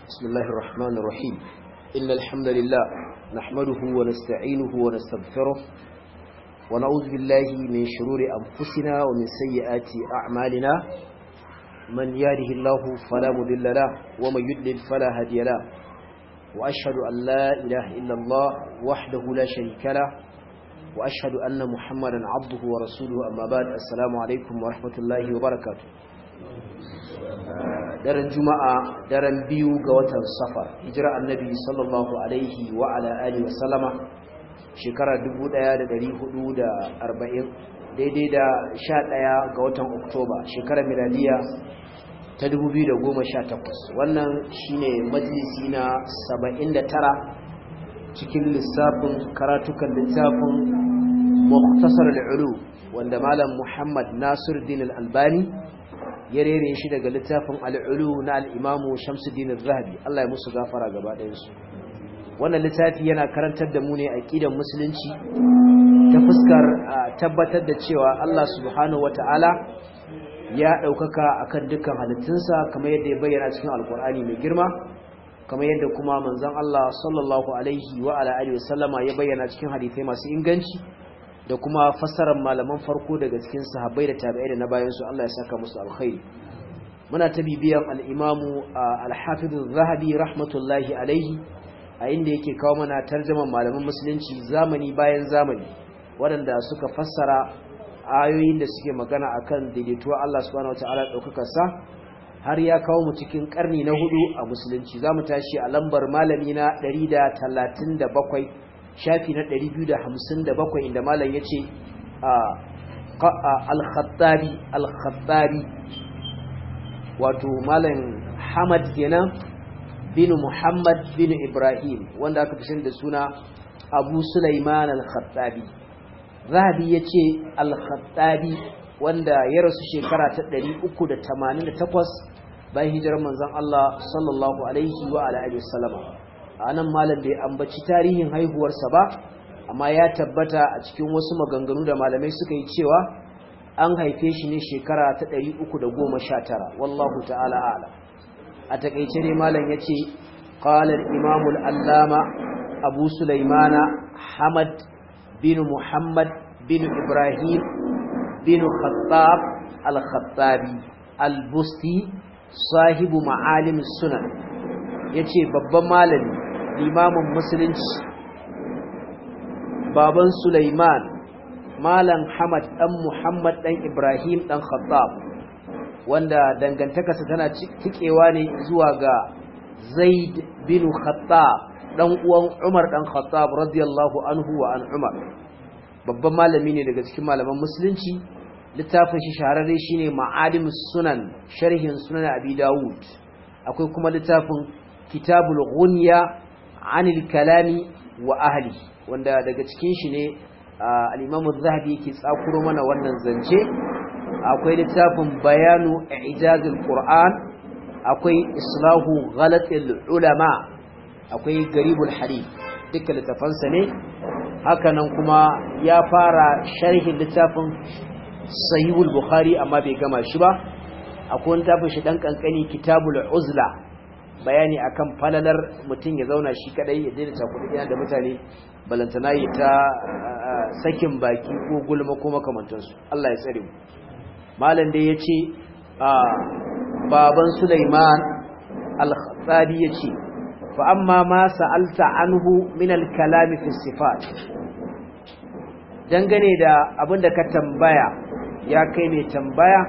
بسم الله الرحمن الرحيم إن الحمد لله نحمده ونستعينه ونستغفره ونعوذ بالله من شرور أنفسنا ومن سيئات أعمالنا من يهده الله فلا مضل له ومن يضلل فلا هادي له وأشهد أن لا إله إلا الله وحده لا شريك له وأشهد أن محمدا عبده ورسوله أما بعد السلام عليكم ورحمة الله وبركاته daren juma'a daren biyu ga watan safar hijira annabi sallallahu alaihi wa ala alihi wa sallama shekara 1440 daidai da 11 ga watan oktoba shekarar miladiya ta 2018 wannan shine majalisi na 79 cikin lissafin karatukan littafin muktasar al'ulu wanda malam muhammad nasiruddin al-albani ya rere shi daga littafin al'ulu na al'imamu shamsuddin zahabi Allah ya musu gafara gaba ɗayansu wannan littafi yana karantar da mu ne a ƙidan musulunci ta fuskar tabbatar da cewa Allah subhanahu wa ta'ala ya ɗaukaka a kan dukkan halittunsa kamar yadda ya bayyana cikin alkur'ani mai girma kamar yadda kuma manzon Allah sallallahu alaihi wa ala'ali wasallama ya bayyana cikin hadithai masu inganci da kuma fassarar malaman farko daga cikin sahabbai da tabi'ai da na bayan su Allah ya saka musu alkhairi muna ta bibiyan al-imamu al-hafiz az-zahabi rahmatullahi alaihi a inda yake kawo mana tarjaman malaman musulunci zamani bayan zamani waɗanda suka fassara ayoyin da suke magana akan daidaituwa Allah subhanahu wataala daukakar sa har ya kawo mu cikin karni na hudu a musulunci zamu tashi a lambar malami na 137 shafi na 257 inda malam ya ce al-khattabi al-khattabi wato malam hamad kenan bin muhammad bin ibrahim wanda aka fi da suna abu sulaiman al-khattabi zahabi ya ce al-khattabi wanda ya rasu shekara ta 388 bayan hijirar manzon Allah sallallahu alaihi wa alihi wasallama a nan malam bai ambaci tarihin haihuwarsa ba amma ya tabbata a cikin wasu maganganu da malamai suka yi cewa an haife shi ne shekara ta 319 wallahu ta'ala a'lam a takeice ne malam yace qala al-imam al-allama abu sulaimana hamad bin muhammad bin ibrahim bin khattab al-khattabi al-busti sahibu ma'alim sunan yace babban malami limamin musulunci baban Sulaiman malam Hamad dan Muhammad dan Ibrahim dan Khattab wanda dangantakarsa tana tikewa ne zuwa ga Zaid bin Khattab dan uwan Umar dan Khattab radiyallahu anhu wa an Umar babban malami ne daga cikin malaman musulunci littafin shi shahararre shine Ma'alimus Sunan sharhin Sunan Abi Dawud akwai kuma littafin Kitabul Ghunya anil kalami wa ahli wanda daga cikin shi ne al-Imam zahabi yake tsakuro mana wannan zance akwai littafin bayanu ijazul Qur'an akwai islahu ghalatil ulama akwai garibul hadith duka littafansa ne hakanan kuma ya fara sharhin littafin sahihul bukhari amma bai gama shi ba akwai littafin shi dan kankani kitabul uzla bayani akan falalar mutum ya zauna shi kadai ya daina cakuɗi da mutane balantana yi ta sakin baki ko gulma ko makamantansu Allah ya tsare mu malam dai yace baban Sulaiman al-Khattabi yace fa amma ma sa'alta anhu min al-kalam fi sifat dangane da abinda ka tambaya ya kai mai tambaya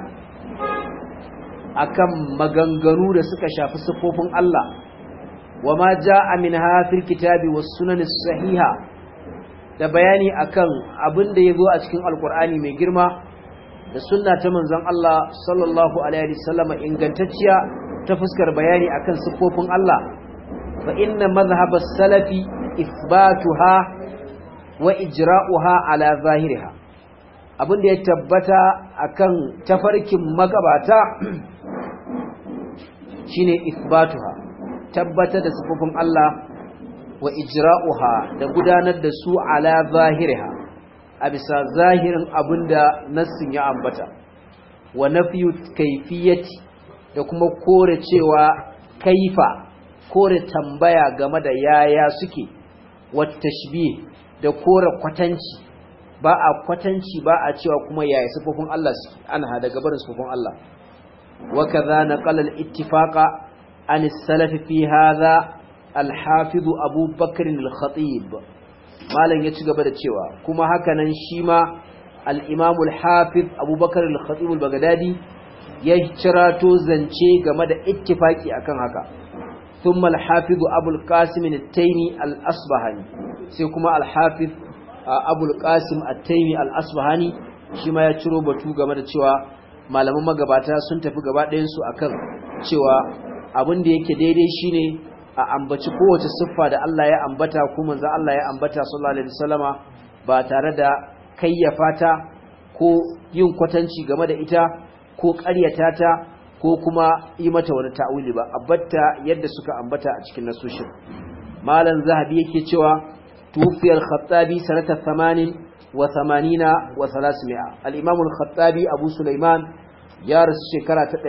akan maganganu da suka shafi sifofin Allah wa ma jaa minha fil kitabi was sunan sahiha da bayani akan abin da yazo a cikin alqur'ani mai girma da sunna ta manzon Allah sallallahu alaihi wasallam ingantacciya ta fuskar bayani akan sifofin Allah fa inna madhhab as-salafi ithbatuha wa ijra'uha ala zahiriha abin da ya tabbata akan tafarkin magabata shine ithbatuha tabbatar da sifofin Allah wa ijra'uha da gudanar da su ala zahiriha a bisa zahirin abinda nassin ya ambata wa nafyu kayfiyati da kuma kore cewa kaifa kore tambaya game da yaya suke wat tashbih da kore kwatanci ba a kwatanci ba a cewa kuma yaya sifofin Allah suke an hada gabarin sifofin Allah wa kaza naqala al-ittifaqa an as-salaf fi hadha al-hafiz Abu Bakr al-Khatib malan ya ci gaba da cewa kuma haka nan shi ma al-Imam al-Hafiz Abu Bakr al-Khatib al-Baghdadi ya cirato zance game da ittifaki akan haka ثم الحافظ أبو القاسم التيمي الأصبهاني سيكما الحافظ أبو القاسم التيمي الأصبهاني شما يترو بطو game da cewa malaman magabata sun tafi gaba ɗayansu akan cewa abin da yake daidai shine a ambaci kowace siffa da Allah ya ambata ko manzo Allah ya ambata sallallahu alaihi wasallama ba tare da kayyafa ta ko yin kwatanci game da ita ko ƙaryata ta ko kuma yi mata wani ta'awili ba abatta yadda suka ambata a cikin nasushin malam zahabi yake cewa tufiyar khattabi sanata 80 wa 80 wa 300 al-imam al-khattabi abu sulaiman ya rasu shekara ta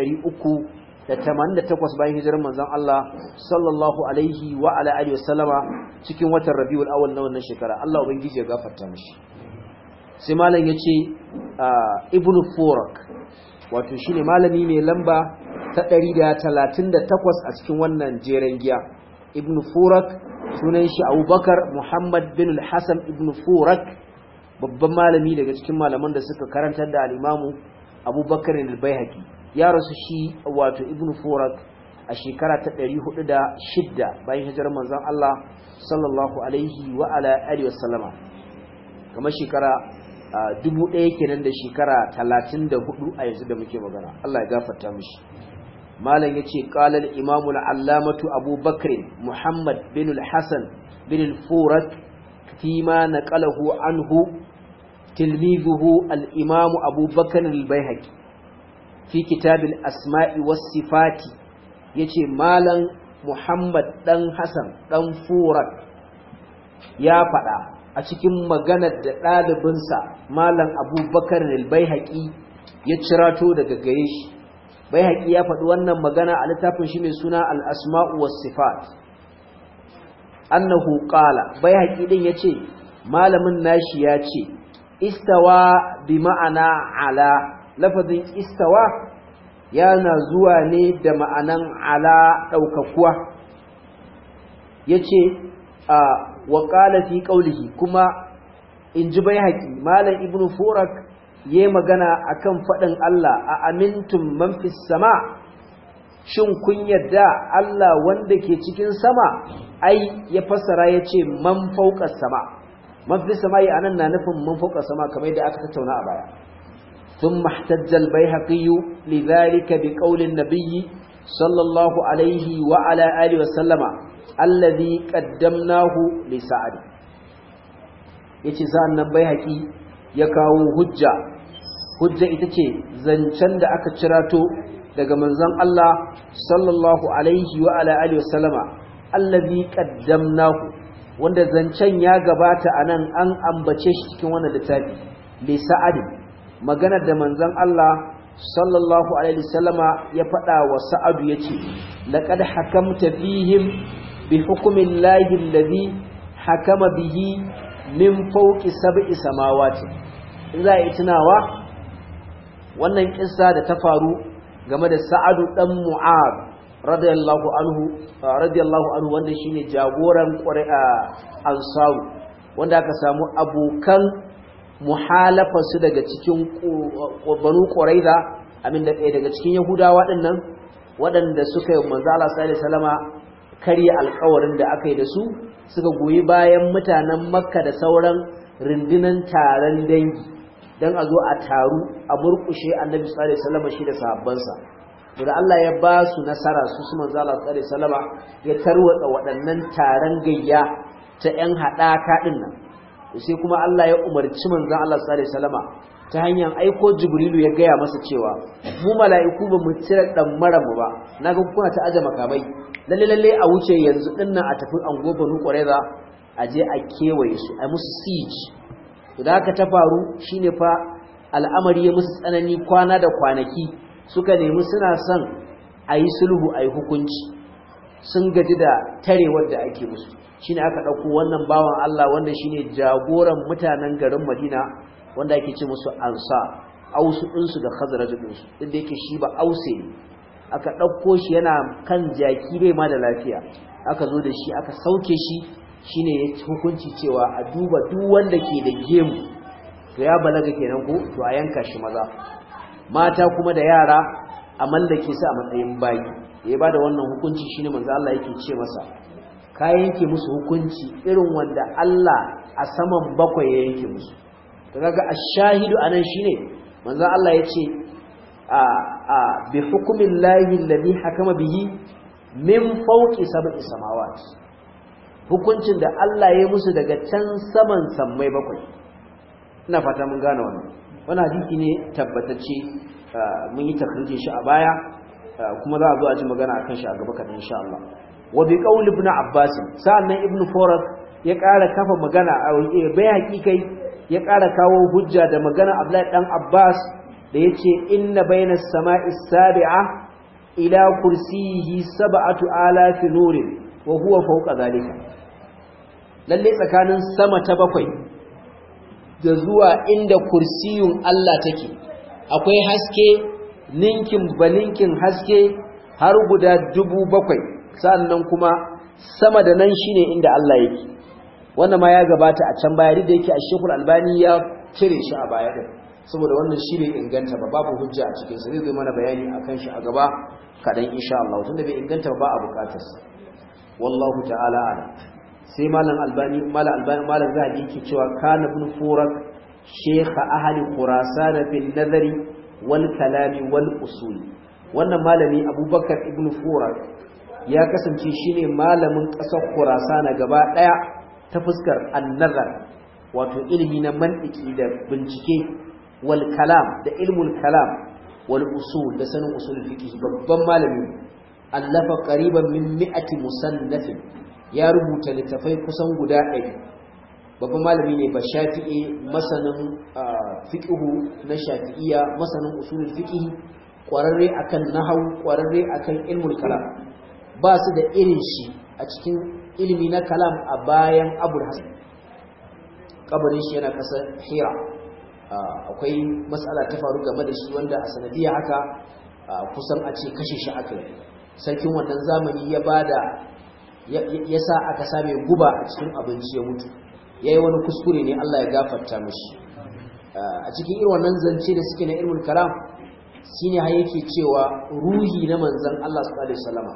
388 bayan hijirar manzon Allah sallallahu alaihi wa ala alihi wasallama cikin watan rabiul awwal na wannan shekara Allah ubangiji ya gafarta mishi sai malam yace ibnu furak wato shine malami mai lamba ta 138 a cikin wannan jeren giya ibn furak sunan shi abubakar muhammad bin al-hasan ibn furak babban malami daga cikin malaman da suka karantar da al-imamu abubakar al-baihaqi ya rasu shi wato ibn furak a shekara ta 406 bayan hijirar manzon Allah sallallahu alaihi wa ala alihi wasallama kamar shekara dubu ɗaya kenan da shekara talatin da hudu a yanzu da muke magana Allah ya gafarta mishi malam ya ce ƙalar imamul allamatu abubakar muhammad bin hassan bin furat fima na ƙalahu anhu tilmizuhu al'imamu abubakar al-baihaqi fi kitabin asma'i was sifati ya ce malam muhammad ɗan hassan ɗan furat ya faɗa a cikin maganar da ɗalibinsa malam abubakar al-baihaqi ya cirato daga gare shi baihaqi ya faɗi wannan magana a littafin shi mai suna al-asma'u was-sifat annahu qala baihaqi din yace malamin nashi ya ce istawa bi ma'ana ala lafazin istawa yana zuwa ne da ma'anan ala ɗaukakuwa yace a wa qala fi qawlihi kuma in ji bai haƙi malam ibnu furak yayi magana akan faɗin Allah a amintum man fis sama shin kun yadda Allah wanda ke cikin sama ai ya fassara yace man fawqa sama man fis sama yi anan na nufin man fawqa sama kamar yadda aka tattauna a baya ثم احتج البيهقي لذلك بقول النبي صلى الله عليه وعلى آله وسلم الذي قدمناه لسعد yace sa'an nan baihaqi ya kawo hujja hujja ita ce zancen da aka cirato daga manzon Allah sallallahu alaihi wa ala alihi wasallama allazi qaddamnahu wanda zancen ya gabata anan an ambace shi cikin wannan littafi li sa'ad maganar da manzon Allah sallallahu alaihi wasallama ya faɗa wa sa'adu yace laqad hakamta fihim bi hukmillahi allazi hakama bihi min fauki sab'i samawati in za a yi tunawa wannan kissa da ta faru game da Sa'adu dan Mu'ad radiyallahu anhu radiyallahu anhu wanda shine jagoran Qur'a Ansaru wanda aka samu abokan muhalafa su daga cikin Banu Quraiza amin da ɗaya daga cikin Yahudawa dinnan waɗanda suka yi manzo Allah sallallahu alaihi wasallama karya alƙawarin da aka yi da su suka goyi bayan mutanen makka da sauran rundunan taron dangi don a zo a taru a murkushe annabi sallallahu alaihi wasallam shi da sahabbansa to da Allah ya ba su nasara su su manzo Allah sallallahu alaihi wasallam ya tarwatsa waɗannan taron gayya ta ƴan haɗaka din nan sai kuma Allah ya umarci manzo Allah sallallahu alaihi wasallam ta hanyar aiko Jibrilu ya gaya masa cewa mu mala'iku ba mu cire dan mara mu ba naga kuna ta aje makamai lalle lalle a wuce yanzu dinnan a tafi ango banu qurayza a je a kewaye su a musu siege to da haka ta faru shine fa al'amari ya musu tsanani kwana da kwanaki suka nemi suna son a yi sulhu a yi hukunci sun gaji da tarewar da ake musu shine aka dauko wannan bawan Allah wanda shine jagoran mutanen garin Madina wanda ake ce musu ansa ausu ɗinsu da khazraj ɗinsu inda yake shi ba ause ne aka ɗauko shi yana kan jaki bai ma da lafiya aka zo da shi aka sauke shi shine ya hukunci cewa a duba duk wanda ke da gemu to ya balaga kenan ko to a yanka shi maza mata kuma da yara a mallake su a matsayin bayi da ya bada wannan hukunci shine manzo Allah yake ce masa ka yanke musu hukunci irin wanda Allah a saman bakwai ya yanke musu to kaga ash-shahidu anan shine manzo Allah yace a a bi hukmin lahi alladhi hakama bihi min fawqi sab'i samawat hukuncin da Allah ya musu daga can saman sammai bakwai ina fata mun gane wannan wannan hadisi ne tabbatacce mun yi takrijin shi a baya kuma za a zo a ji magana akan shi a gaba kadan insha Allah wa bi qaul ibn abbas sa'annan ibn furat ya ƙara kafa magana a bai hakikai ya ƙara kawo hujja da magana Abdullahi dan Abbas da yace inna bainas sama'i sabi'a ila kursiyihi sab'atu alafi nurin wa huwa fawqa zalika lalle tsakanin sama ta bakwai da zuwa inda kursiyun Allah take akwai haske ninkin balinkin haske har guda dubu bakwai sannan kuma sama da nan shine inda Allah yake wannan ma ya gabata a can baya da yake a Sheikhul Albani ya cire shi a baya din saboda wannan shi bai inganta ba babu hujja a cikin sa zai zo mana bayani akan shi a gaba kadan insha Allah tunda bai inganta ba a bukatar sa wallahu ta'ala ala sai malam Albani malam Albani malam Zahabi yake cewa kana ibn Furak Sheikh ahli Khurasan fil nazari wal kalami wal usul wannan malami Abubakar ibn Furak ya kasance shine malamin ƙasar Khurasan gaba daya ta fuskar annazar wato ilimi na mantiki da bincike wal kalam da ilmul kalam wal usul da sanin usul fiqh babban malami allafa qariban min mi'ati musannafin ya rubuta littafai kusan guda 100 babban malami ne ba shafi'i masanin fiqh na shafi'iyya masanin usul fiqh kwararre akan nahwu kwararre akan ilmul kalam ba su da irin shi a cikin ilimi na kalam a bayan abul hasan kabarin shi yana kasar hira akwai matsala ta faru game da shi wanda a sanadiyya haka kusan a ce kashe shi aka yi sarkin wannan zamani ya bada ya sa aka same guba a cikin abinci ya mutu ya yi wani kuskure ne Allah ya gafarta mashi a cikin irin wannan zance da suke na ilmul kalam shine har yake cewa ruhi na manzon Allah sallallahu alaihi wasallam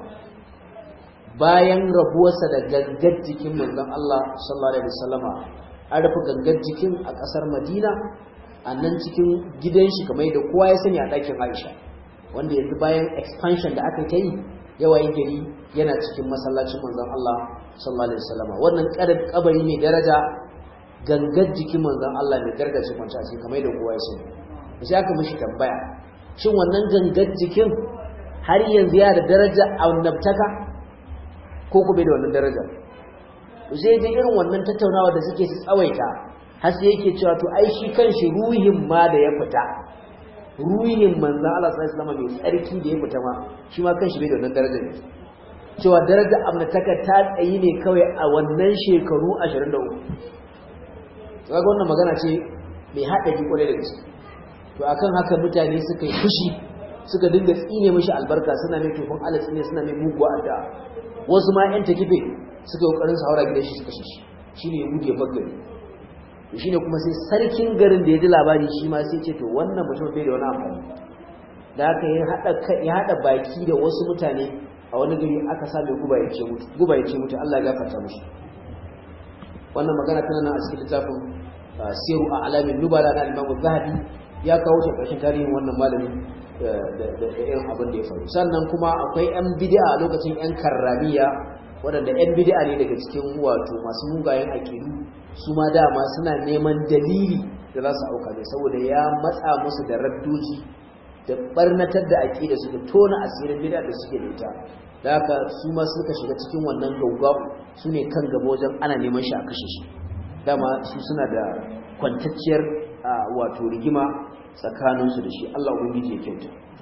bayan rabuwarsa da gangar jikin manzon Allah sallallahu alaihi wasallama an rufe gangar jikin a ƙasar Madina a nan cikin gidan shi kamar da kowa ya sani a ɗakin Aisha wanda yanzu bayan expansion da aka kai yawayin gari yana cikin masallacin manzon Allah sallallahu alaihi wasallama wannan kabari ne daraja gangar jikin manzon Allah ne gargace kwanta shi kamar da kowa ya sani sai aka mishi tambaya shin wannan gangar jikin har yanzu ya da daraja a annabtaka ko ku bai da wannan daraja to sai dai irin wannan tattaunawa da suke su tsawaita har sai yake cewa to ai shi kanshi ruhin ma da ya fita ruhin manzo Allah sallallahu alaihi wasallam mai tsarki da ya fita ma shi ma kanshi bai da wannan daraja ne cewa daraja amnataka ta tsayi ne kawai a wannan shekaru 23 kaga wannan magana ce mai haɗari kwarai da gaske to akan haka mutane suka yi fushi suka dinga tsine mishi albarka suna mai tofin alatsi ne suna mai muguwa addu'a wasu ma yan takife suka kokarin su haura gidan shi suka shi shine ya gudu ya bagare to shine kuma sai sarkin garin da ya ji labari shi ma sai ce to wannan mutum bai da wani amfani da haka ya hada ya hada baki da wasu mutane a wani gari aka sa mai guba ya ce mutu guba ya ce mutu Allah ya gafarta mishi wannan magana tana nan a cikin littafin siru a alamin nubala na Imam Zahabi ya kawo shi ƙarshen tarihin wannan malami da irin abin da ya faru sannan kuma akwai 'yan bid'a a lokacin 'yan karramiya waɗanda 'yan bid'a ne daga cikin wato masu mugayen aƙidu su ma dama suna neman dalili da za su auka mai saboda ya matsa musu da raddoji da barnatar da aƙida su da tona asirin bid'a da suke da ita da haka su ma suka shiga cikin wannan gaugau su ne kan gaba wajen ana neman shi a kashe shi dama su suna da kwantacciyar wato rigima tsakaninsu da shi Allah ubangiji ya kyauta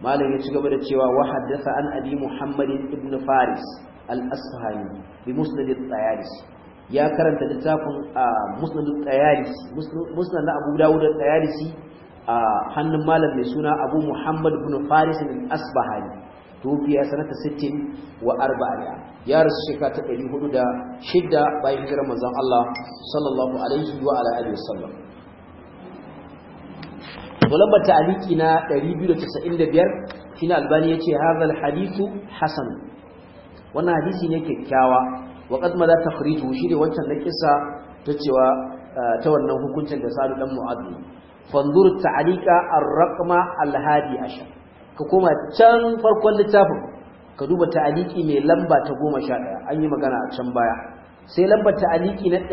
malam ya ci gaba da cewa wa haddatha an abi muhammadin ibn faris al-asfahani bi musnad at-tayalisi ya karanta littafin musnad at-tayalisi musnad na abu dawud at-tayalisi a hannun malam mai suna abu muhammad ibn faris al-asbahani tufiya sanata 60 wa arba'a ya rasu shekara ta 406 bayan hijirar manzon Allah sallallahu alaihi wa ala alihi wasallam to lambar ta'aliki na 295 shine albani yace hadha alhadithu hasan wannan hadisi ne kyakkyawa wa qad ma za takhriju shi ne wancan da kissa ta cewa ta wannan hukuncin da Sa'd dan Mu'adh fanzur ta'alika ar-raqma al-hadi ashar ka koma can farkon littafin ka duba ta'aliki mai lamba ta 11 an yi magana a can baya sai lambar ta'aliki na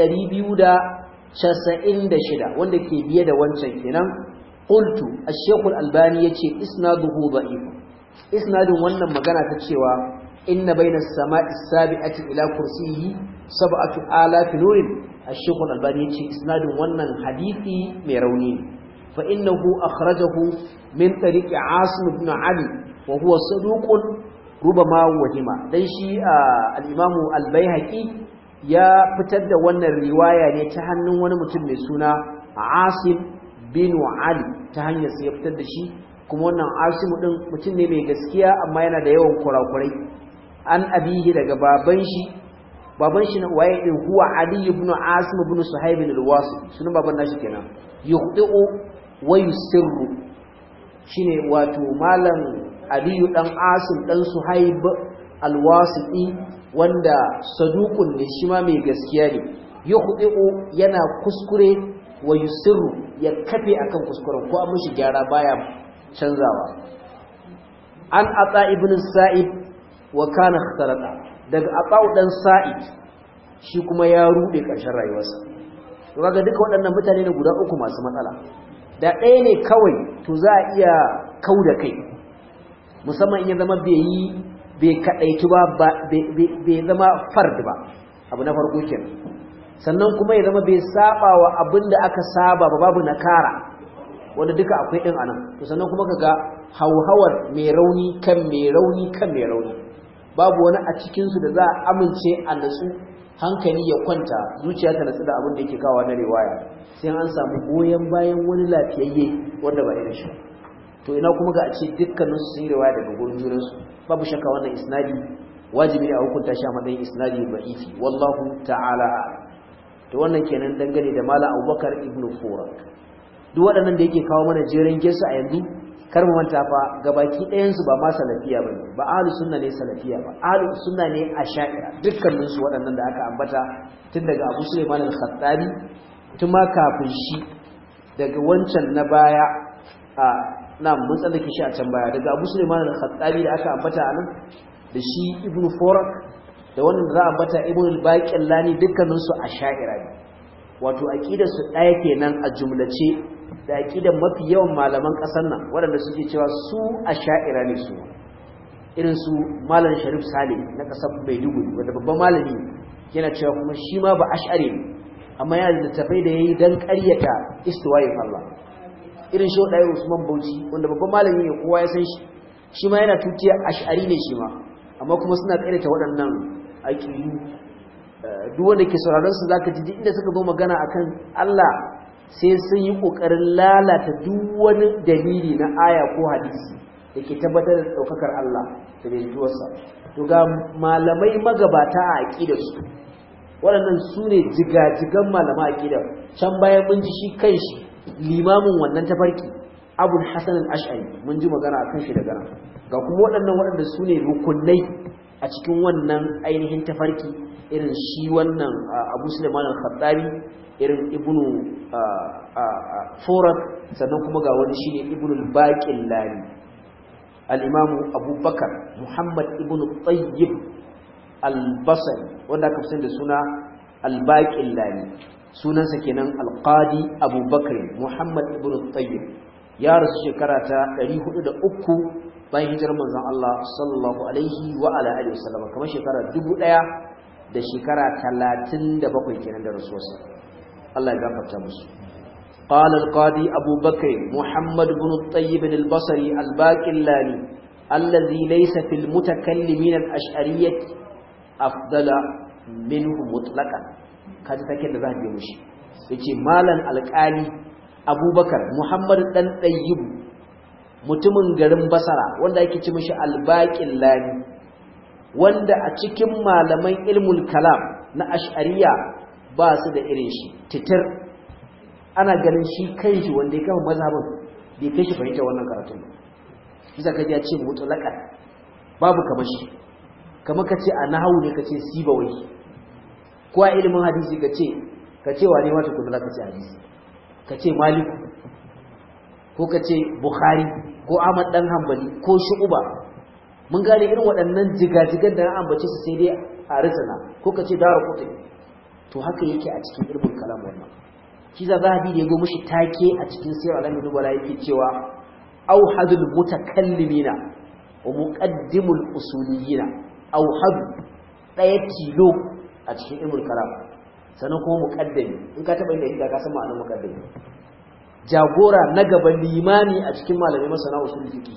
296 wanda ke biye da wancan kenan qultu ash-shaykh al-albani yace isnaduhu da'if isnadin wannan magana ta cewa inna bayna as-sama'i as-sabi'ati ila kursiyyi sab'atu alaf nurin ash-shaykh al-albani yace isnadin wannan hadisi mai rauni fa innahu akhrajahu min tariqi asim ibn ali wa huwa saduqun rubama wahima dan shi al-imam al-baihaqi ya fitar da wannan riwaya ne ta hannun wani mutum mai suna asim bin Ali ta hanyar sai ya fitar da shi kuma wannan Asimu din mutum ne mai gaskiya amma yana da yawan kurakurai an abihi daga baban shi baban shi waye din huwa Ali ibn Asim ibn Suhaib al-Wasi sunan baban nashi kenan yukhdi'u wa yusirru shine wato malam Ali dan Asim dan Suhaib al-Wasiti wanda saduqun ne shi ma mai gaskiya ne yukhdi'u yana kuskure wa yusirru ya kafe akan kuskuren ko an mishi gyara baya canzawa an ata ibn sa'id wa kana ikhtarata daga ata dan sa'id shi kuma ya rude karshen rayuwarsa to kaga duka waɗannan mutane ne guda uku masu matsala da ɗaya ne kawai to za a iya kauda kai musamman in ya zama bai yi bai kadaitu ba bai zama fard ba abu na farko kenan sannan kuma ya zama bai saba wa abin da aka saba ba babu nakara wanda duka akwai din anan to sannan kuma kaga hauhawar mai rauni kan mai rauni kan mai rauni babu wani a cikin su da za a amince a natsu hankali ya kwanta zuciya ta natsu da abin da yake kawo na riwaya sai an samu goyen bayan wani lafiyayye wanda ba irin shi to ina kuma ga a ce dukkanin su sun yi riwaya daga gurin junansu babu shakka wannan isnadi wajibi ne a hukunta shi a matsayin isnadi da'ifi wallahu ta'ala a'lam to wannan kenan dangane da malam abubakar ibn furak duk waɗannan da yake kawo mana jerin gesu a yanzu kar mu manta fa gabaki ɗayan su ba ma salafiya bane ba ahlus sunna ne salafiya ba ahlus sunna ne asha'ira dukkanin su waɗannan da aka ambata tun daga Abu Sulaiman al-Khattabi tun ma kafin shi daga wancan na baya a na mun tsallake shi a can baya daga Abu Sulaiman al-Khattabi da aka ambata anan da shi Ibn Furak da wannan da za a bata ibn al-baqillani dukkanin su asha'ira ne wato aqidar su daya kenan a jumlace da aqidar mafi yawan malaman kasar nan waɗanda suke cewa su asha'ira ne su irin su malam sharif salim na kasar maiduguri wanda babban malami yana cewa kuma shi ma ba ash'ari ne amma yana da littafai da yayi dan ƙaryata istiwayin Allah irin shi wadai Usman Bauchi wanda babban malami ne kowa ya san shi shi ma yana tutiya ash'ari ne shi ma amma kuma suna ƙaryata waɗannan aƙidu duk wanda ke sauraron su zaka ji inda suka zo magana akan Allah sai sun yi kokarin lalata duk wani dalili na aya ko hadisi da ke tabbatar da daukakar Allah da rinjuwarsa to ga malamai magabata a aqidar su waɗannan su ne jigajigan malama aqidar can bayan mun ji shi kanshi limamin wannan tafarki Abul Hasan al-Ash'ari mun ji magana akan shi daga nan ga kuma waɗannan waɗanda su ne rukunai a cikin wannan ainihin tafarki irin shi wannan abu suleiman al-khattabi irin ibnu furat sannan kuma ga wani shine ibnu al-baqillani al-imamu abubakar muhammad ibnu tayyib al-basri wanda aka fi da suna al-baqillani sunansa kenan al-qadi abubakar muhammad ibnu tayyib ya rasu shekara ta 403 bayan hijirar manzon Allah sallallahu alaihi wa ala alihi wasallam kamar shekara 1000 da shekara 37 kenan da rasuwarsa Allah ya gafarta musu قال القاضي أبو بكر محمد بن الطيب البصري الباقلاني الذي ليس في المتكلمين الأشعرية أفضل منه مطلقا kaji take da za a mushi yace malan alƙali abubakar muhammad dan ɗayyibu mutumin garin basara wanda yake ci mishi albaƙin lani wanda a cikin malaman ilmul kalam na ash'ariya ba su da irin shi titir ana ganin shi kanshi wanda ya kama mazhabin bai kai shi fahimta wannan karatun bisa ka ji ya ce mutlaqan babu kamar shi kamar ka ce a nahawu ne ka ce sibawai ko a ilimin hadisi ka ce ka ce wane ma tukuna za ka ce hadisi ka ce maliku ko ka ce bukhari ko ahmad dan hanbali ko shu'uba mun gane irin waɗannan jigajigan da na ambace su sai dai a rizana ko ka ce dara kutu to haka yake a cikin ilmin kalam wannan shi za zahabi da ya go mishi take a cikin sirr alamin dubala yake cewa auhadul mutakallimina wa muqaddimul usuliyina auhad daya tilo a cikin ilmul kalam sannan kuma muqaddami in ka taba inda ka san ma'anar muqaddami jagora na gaban limani a cikin malamai masana usul fiqi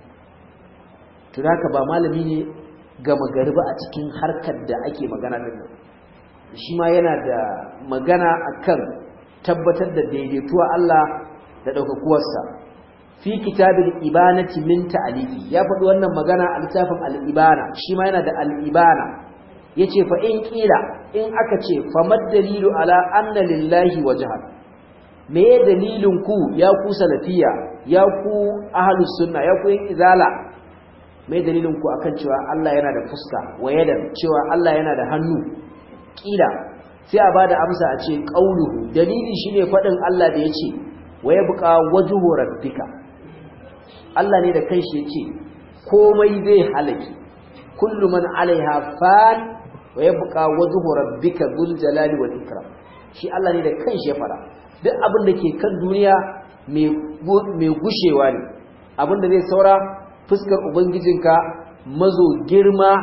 to haka ba malami ne gama gari ba a cikin harkar da ake magana din nan shi ma yana da magana akan tabbatar da daidaituwa Allah da daukakuwarsa fi kitabil ibanati min ta'alifi ya faɗi wannan magana a littafin al-ibana shi ma yana da al-ibana yace fa in kila in aka ce fa dalilu ala anna lillahi wajha me dalilin ku ya ku salafiya ya ku ahlus sunna ya ku yin izala me dalilin ku akan cewa Allah yana da fuska wayadan cewa Allah yana da hannu kila sai a bada amsa a ce qauluhu dalili shine fadin Allah da yace wa yabqa wajhu rabbika Allah ne da kanshi yace komai zai halaki kullu man alaiha fan wa yabqa wajhu rabbika dhul jalali wal ikram shi Allah ne da kanshi ya fara duk abin da ke kan duniya mai gushewa ne abin da zai saura fuskar ubangijinka mazo girma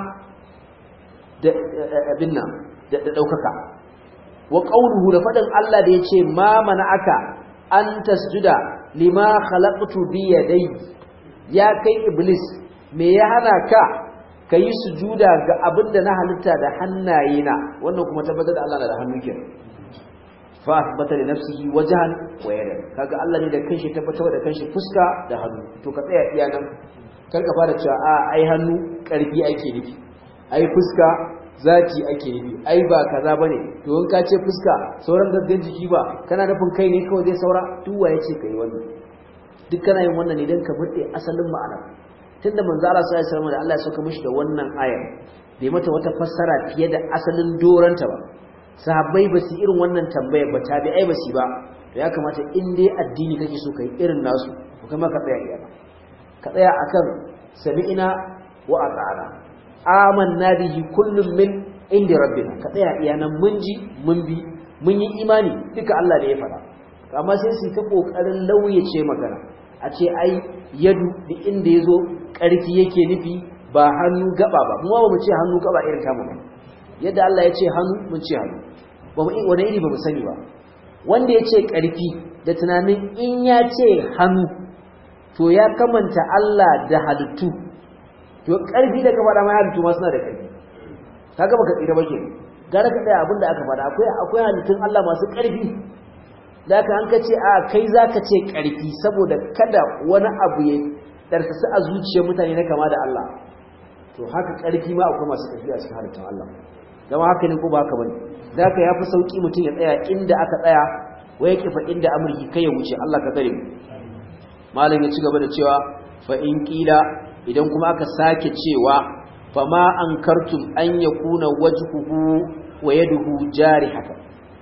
da abin nan da daukaka wa qawluhu da fadin Allah da yace ma aka an tasjuda lima khalaqtu bi yadayya ya kai iblis me ya hana ka kayi sujuda ga abinda na halitta da hannayena wannan kuma tabbatar da Allah na da hannu kenan fa asbata li nafsihi wajhan wa yadan kaga Allah ne da kanshi tabbatar da kanshi fuska da hannu to ka tsaya iya nan kar ka fara cewa a ai hannu karfi ake nufi ai fuska zati ake nufi ai ba kaza bane to in ka ce fuska sauran gaggan jiki ba kana nufin kai ne kawai zai saura duk wa yace kai wannan duk kana yin wannan ne dan ka bude asalin ma'ana tunda manzo Allah sallallahu alaihi wasallam da Allah ya saka mishi da wannan ayar bai mata wata fassara fiye da asalin doranta ba sahabbai ba su irin wannan tambaya ba tabi'ai ba su ba to ya kamata in dai addini kake so kai irin nasu to kuma ka tsaya iya ka tsaya akan sami'ina wa ata'ana amanna bihi kullum min inda rabbina ka tsaya iya nan mun ji mun bi mun yi imani duka Allah ne ya faɗa amma sai su ta kokarin lauyace magana a ce ai yadu da inda yazo ƙarfi yake nufi ba hannu gaba ba mu ba mu ce hannu gaba irin tamu ba yadda Allah ya ce hannu mun ce hannu ba mu wani iri ba mu sani ba wanda ya ce ƙarfi da tunanin in ya ce hannu to ya kamanta Allah da halittu to ƙarfi da kafa da ma halittu ma suna da ƙarfi kaga baka tsira ba ke gara ka tsaya abinda aka faɗa akwai akwai halittun Allah masu ƙarfi da ka an ka ce a kai za ka ce ƙarfi saboda kada wani abu ya ɗarsasu a zuciyar mutane na kama da Allah to haka ƙarfi ma akwai masu ƙarfi a cikin halittun Allah zama haka ne ko ba haka bane da ka yafi sauki mutum ya tsaya inda aka tsaya wai yake fa inda amurki kai ya wuce Allah ka tsare mu malam ya ci gaba da cewa fa in qila idan kuma aka sake cewa fa ma ankartum an yakuna wajhuhu wa yaduhu jarihatan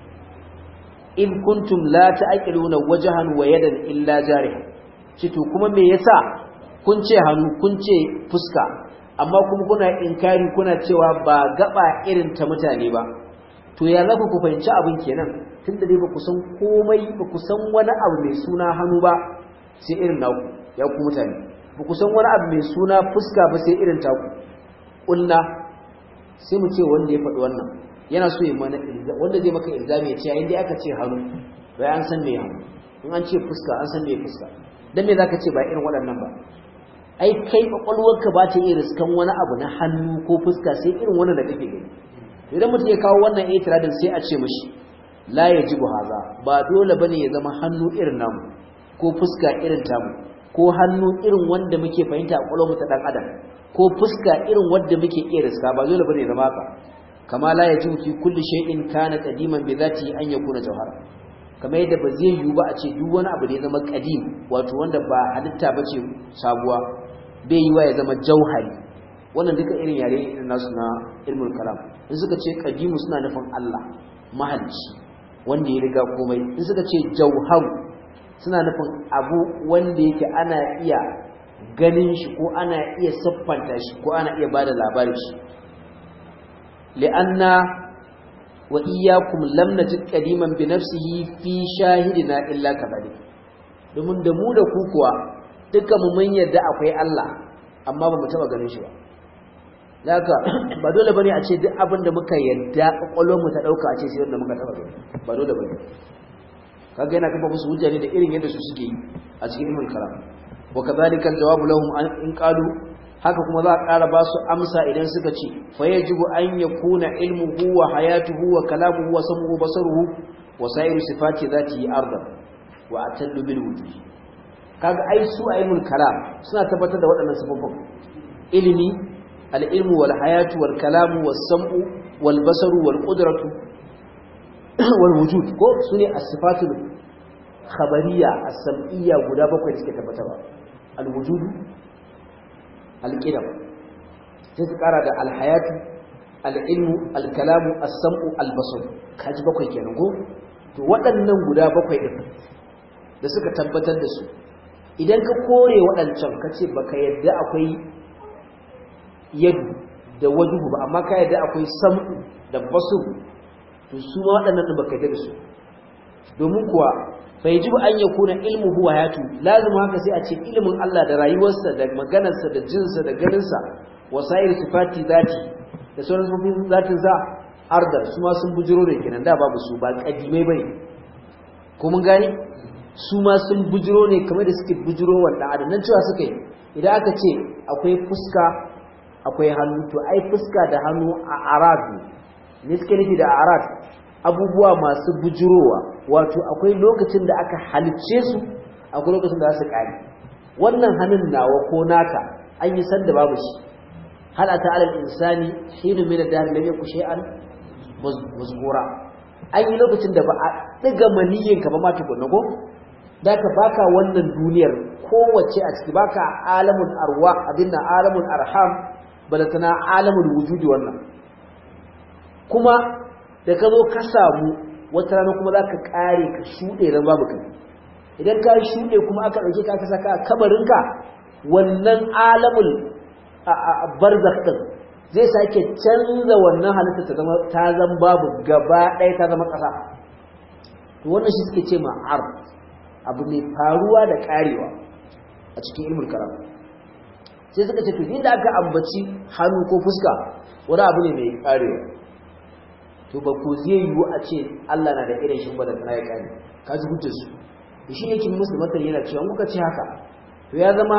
in kuntum la ta'qiluna wajhan wa yadan illa jarihan cito kuma me yasa kun ce hannu kun ce fuska amma kuma kuna inkari kuna cewa ba gaba irin ta mutane ba to ya zaku ku fahimci abin kenan tunda dai ba ku san komai ba ku san wani abu mai suna hannu ba sai irin naku ya ku mutane ba ku san wani abu mai suna fuska ba sai irin taku ƙulla sai mu ce wanda ya faɗi wannan yana so ya mana wanda zai maka ilzami ya ce yayin da aka ce hannu bai an san me hannu in an ce fuska an san me fuska dan me zaka ce ba irin waɗannan ba ai kai kwakwalwarka ba ta iya riskan wani abu na hannu ko fuska sai irin wannan da kake gani idan mutum ya kawo wannan itiradin sai a ce mishi la yajibu haza ba dole bane ya zama hannu irin namu ko fuska irin tamu ko hannu irin wanda muke fahimta a kwakwalwar ta dan adam ko fuska irin wanda muke iya riska ba dole bane ya zama haka kama la yajibu fi kulli shay'in kana qadiman bi dhati an yakuna jawhara kamar yadda ba zai yiwu ba a ce duk wani abu da ya zama qadim wato wanda ba halitta bace sabuwa bai yiwa ya zama jauhari wannan duka irin yare irin nasu na ilmul kalam in suka ce qadimu suna nufin Allah mahalicci wanda ya riga komai in suka ce jauharu suna nufin abu wanda yake ana iya ganin shi ko ana iya siffanta shi ko ana iya bada labarin shi li'anna wa iyyakum lam najid qadiman bi nafsihi fi shahidina illa kadhalik domin da mu da ku kuwa dukkan mu mun yarda akwai Allah amma ba mu taba ganin shi ba daga ba dole bane a ce duk abin da muka yarda kwakwalwar mu ta dauka a ce sai wanda muka taba gani ba dole bane kaga yana kafa musu hujja ne da irin yadda su suke yi a cikin ilmul kalam wa kadhalika aljawabu lahum in qalu haka kuma za a ƙara ba su amsa idan suka ce fa yajibu an yakuna ilmuhu wa hayatuhu wa kalamuhu wa samuhu basaruhu wa sa'iru sifati zatihi ardan wa atallu bil wujud kaga ai su aimul kalam suna tabbatar da waɗannan sifofin ilimi al-ilmu wal hayatu wal kalamu was sam'u wal basaru wal qudratu wal wujud ko sune as-sifatul khabariyya as-sam'iyya guda bakwai da suke tabbatarwa al-wujud al-qidam sai su kara da al-hayatu al-ilmu al-kalamu as-sam'u al-basar kaji bakwai kenan ko to waɗannan guda bakwai din da suka tabbatar da su idan ka kore waɗancan ka ce ba ka yadda akwai yadu da wajuhu ba amma ka yadda akwai sam'u da basu to su ma waɗannan ɗin ba ka yadda da su domin kuwa fa yi jibu an ya kuna ilmu huwa yatu lazima haka sai a ce ilimin Allah da rayuwarsa da maganarsa da jinsa da ganinsa wasa'ir sifati zati da sauran sifofin zatin sa ardar su ma sun bujiro da kenan da babu su ba kadimai bane ko mun gane su ma sun bujiro ne kamar da suke bujiro wanda adam nan cewa suka yi idan aka ce akwai fuska akwai hannu to ai fuska da hannu a arad ne suke nufi da arad abubuwa masu bujirowa wato akwai lokacin da aka halicce su akwai lokacin da za su kare wannan hannun nawa ko naka an yi sanda babu shi hal ata alal insani hinu min ad-dahr lam yakun shay'an mazkura an yi lokacin da ba a ɗiga maniyin ka ba ma tukunna ko da ka baka wannan duniyar kowace a ciki baka alamun arwa abinda alamun arham balatana alamun wujudi wannan kuma da ka zo ka samu wata rana kuma za ka ƙare ka shuɗe ran babu kai idan ka shuɗe kuma aka ɗauke ka aka saka a kabarinka wannan alamun barzakh ɗin zai sake canza wannan halitta ta zama ta zama babu gaba ɗaya ta zama ƙasa to wannan shi suke ce ma'ar abu mai faruwa da ƙarewa a cikin ilmul karam sai suka ce to inda aka ambaci hannu ko fuska wani abu ne mai ƙarewa to ba ko zai yiwu a ce Allah na da irin shi ba da kana ya ƙare ka ji hujjar su da shi yake musu matan yana cewa kuka ce haka to ya zama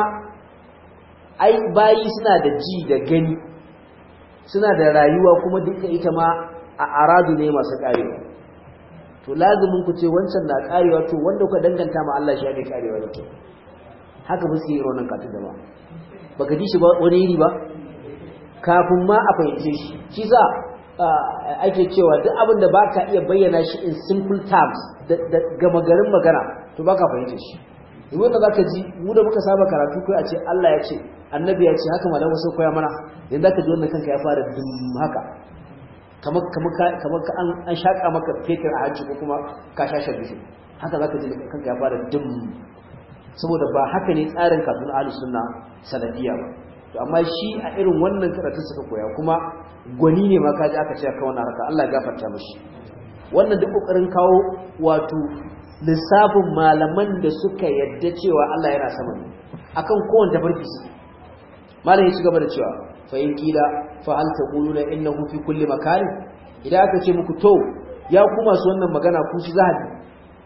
ai bayi suna da ji da gani suna da rayuwa kuma duka ita ma a aradu ne masu karewa to lazumin ku ce wancan na karewa to wanda kuka danganta ma Allah shi ne karewa da ke haka ba su yi ronan katu da ba baka ji shi ba wani iri ba kafin ma a fahimce shi shi za ake cewa duk abin da baka iya bayyana shi in simple terms da gama garin magana to baka fahimce shi in wanda zaka ji mu da muka saba karatu kai a ce Allah ya ce annabi ya ce haka malamu sai koya mana yanzu zaka ji wannan kanka ya fara dum haka kamar kamar kamar ka an an shaka maka fetur a hanci ko kuma ka shashe bishi haka zaka ji kanka ya fara dum saboda ba haka ne tsarin kafin ahlus sunna sanadiyya ba to amma shi a irin wannan karatu suka koya kuma gwani ne ma kaji aka ce ka wannan harka Allah ya gafarta mishi wannan duk kokarin kawo wato lissafin malaman da suka yadda cewa Allah yana sama ne akan kowanne tafarki su malam ya ci gaba da cewa fa in kila fa hal taquluna innahu fi kulli makan idan aka ce muku to ya ku masu wannan magana ku shi zahabi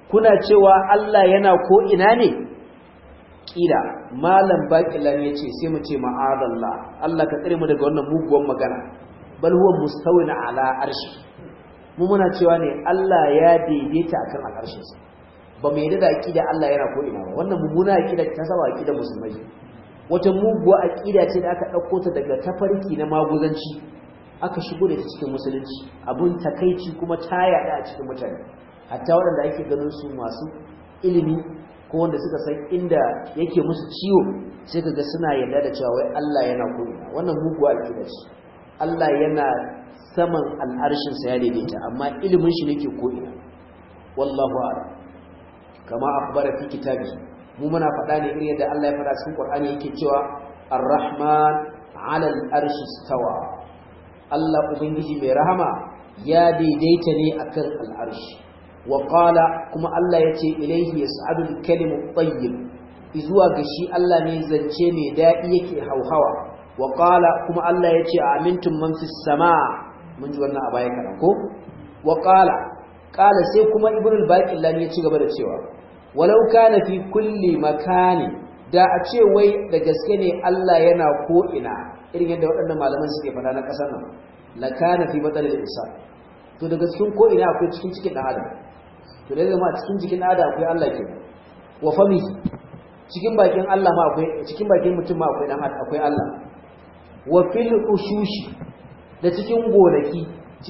kuna cewa Allah yana ko ina ne kila malam baqilan yace sai mu ce ma'adallah Allah ka tsare mu daga wannan muguwan magana bal huwa mustawin ala arshi mu muna cewa ne Allah ya daidaita akan al'arshin sa ba mu yadda da aqida Allah yana ko ina ba wannan mummuna aqida ta saba aqida musulmai wata muguwa aqida ce da aka dauko ta daga tafarki na maguzanci aka shigo da ta cikin musulunci abun takeici kuma ta yada a cikin mutane hatta waɗanda ake ganin su masu ilimi ko wanda suka san inda yake musu ciwo sai kaga suna yarda da cewa wai Allah yana ko'ina wannan muguwa aqida ce Allah yana saman al'arshin sa ya daidaita amma ilimin shi ne ke ko'ina wallahu a'lam kama akhbara fi kitabi mu muna faɗa ne irin yadda Allah ya faɗa cikin Qur'ani yake cewa Ar-Rahman 'ala al-arshi stawa Allah ubangiji mai rahama ya daidaita ne akan al'arshi wa qala kuma Allah yace ilaihi yas'adu al-kalimu at-tayyib izuwa ga shi Allah ne zance mai dadi yake hauhawa wa qala kuma Allah yace amintum man fis samaa mun ji wannan a baya kana ko wa qala qala sai kuma ibnu al-baqillan ya ci gaba da cewa walau kana fi kulli makani da a ce wai da gaske ne Allah yana ko ina irin yadda waɗannan malaman suke faɗa na ƙasar nan la kana fi batalil insan to daga cikin ko ina akwai cikin cikin dan adam to da zama cikin jikin adam akwai Allah ke wa fami cikin bakin Allah ma akwai cikin bakin mutum ma akwai dan akwai Allah wa fil ushushi da cikin gonaki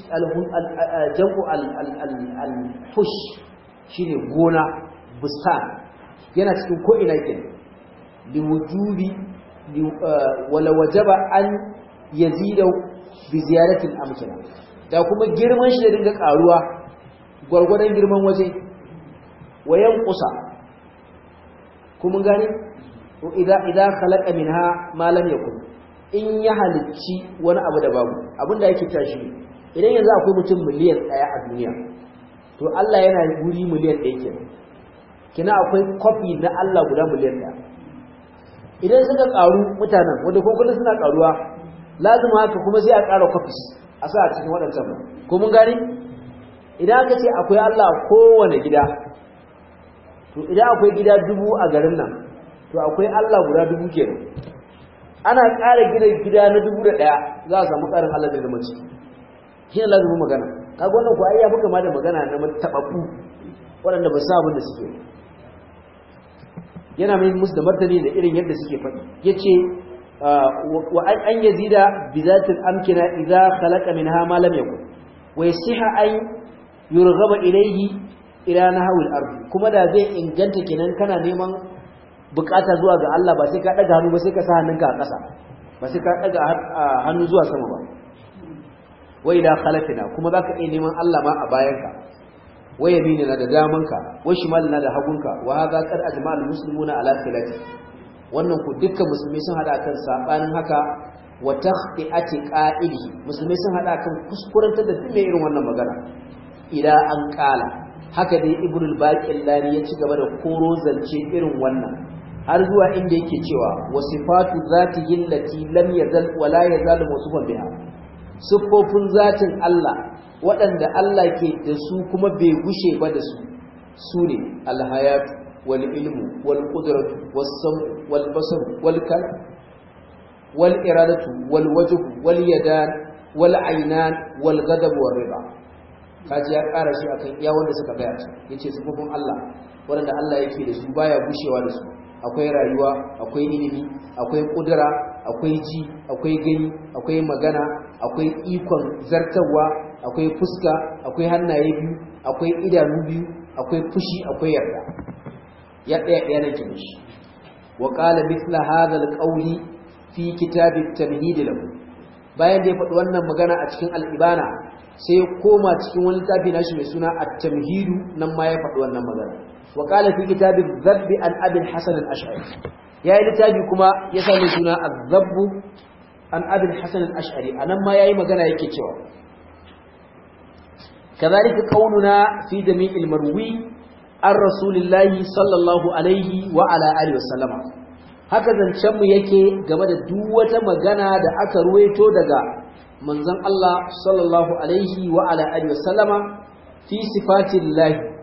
jam'u al-hush shine gona bustan yana cikin ko ina ke liwujubi wala wajaba an yazida bi ziyaratil amkina da kuma girman shi da dinga karuwa gwargwadon girman waje wayan kusa kuma gani idan idan khalaqa minha ma lam yakun in ya halicci wani abu da babu abinda yake tashi idan yanzu akwai mutum miliyan 1 a duniya to Allah yana guri miliyan 1 kenan kina akwai kofi na Allah guda miliyan 1 idan suka karu mutanen wanda ko kullun suna karuwa lazima haka kuma sai a ƙara kofis a sa a cikin waɗancan ba ko mun gani idan aka ce akwai Allah kowane gida to idan akwai gida dubu a garin nan to akwai Allah guda dubu kenan ana ƙara gina gida na dubu da ɗaya za a samu ƙarin Allah da zama ciki shi ne lazumin magana kaga wannan ko ai ya fi kama da magana na taɓaɓɓu waɗanda ba sa abin da suke yana mai musu da martani da irin yadda suke faɗi ya ce wa an yazida bi zatil amkina idza khalaqa minha ma lam yakun wa yasiha an yurghaba ilayhi ila nahwil ardi kuma da zai inganta kenan kana neman bukata zuwa ga Allah ba sai ka daga hannu ba sai ka sa hannunka a ƙasa ba sai ka daga hannu zuwa sama ba wa ila khalafina kuma zaka iya neman Allah ma a bayanka wa yaminina da damanka wa shimalina da hagunka wa hadha qad ajma'al muslimuna ala khilati wannan ku dukkan musulmi sun hada kan sabanin haka wa takhti'ati qa'ili musulmi sun hada kan kuskurantar da duk irin wannan magana ila an kala haka dai ibnu al-baqillani ya ci gaba da koro zance irin wannan har zuwa inda yake cewa wasifatu zatihi allati lam yazal wa la yazal mawsufan biha siffofin zatin Allah waɗanda Allah ke da su kuma bai gushe ba da su su ne alhayatu wal ilmu wal qudratu was sam wal basar wal kal wal iradatu wal wajhu wal yadan wal aynan wal ghadab wal riba kaji ya ƙara shi akan iya wanda suka gaya yace siffofin Allah waɗanda Allah yake da su baya gushewa da su akwai rayuwa akwai ilimi akwai kudura akwai ji akwai gani akwai magana akwai ikon zartarwa akwai fuska akwai hannaye biyu akwai idanu biyu akwai fushi akwai yarda ya ɗaya ɗaya na ke shi wa qala mithla hadha alqawli fi kitab at-tamhid lahu bayan da ya faɗi wannan magana a cikin al-ibana sai ya koma cikin wani littafi nashi mai suna at-tamhid nan ma ya faɗi wannan magana wa qala fi kitab adh-dhabb an abi al-hasan al-ash'ari ya yi littafi kuma ya sami suna az-dhabb an abi al-hasan al-ash'ari anan ma yayi magana yake cewa كذلك قولنا في جميع المروي عن رسول الله صلى الله عليه وعلى اله وسلم haka zancen mu yake game da duk wata magana da aka ruwaito daga manzon Allah sallallahu alaihi wa ala alihi wasallama fi sifatillahi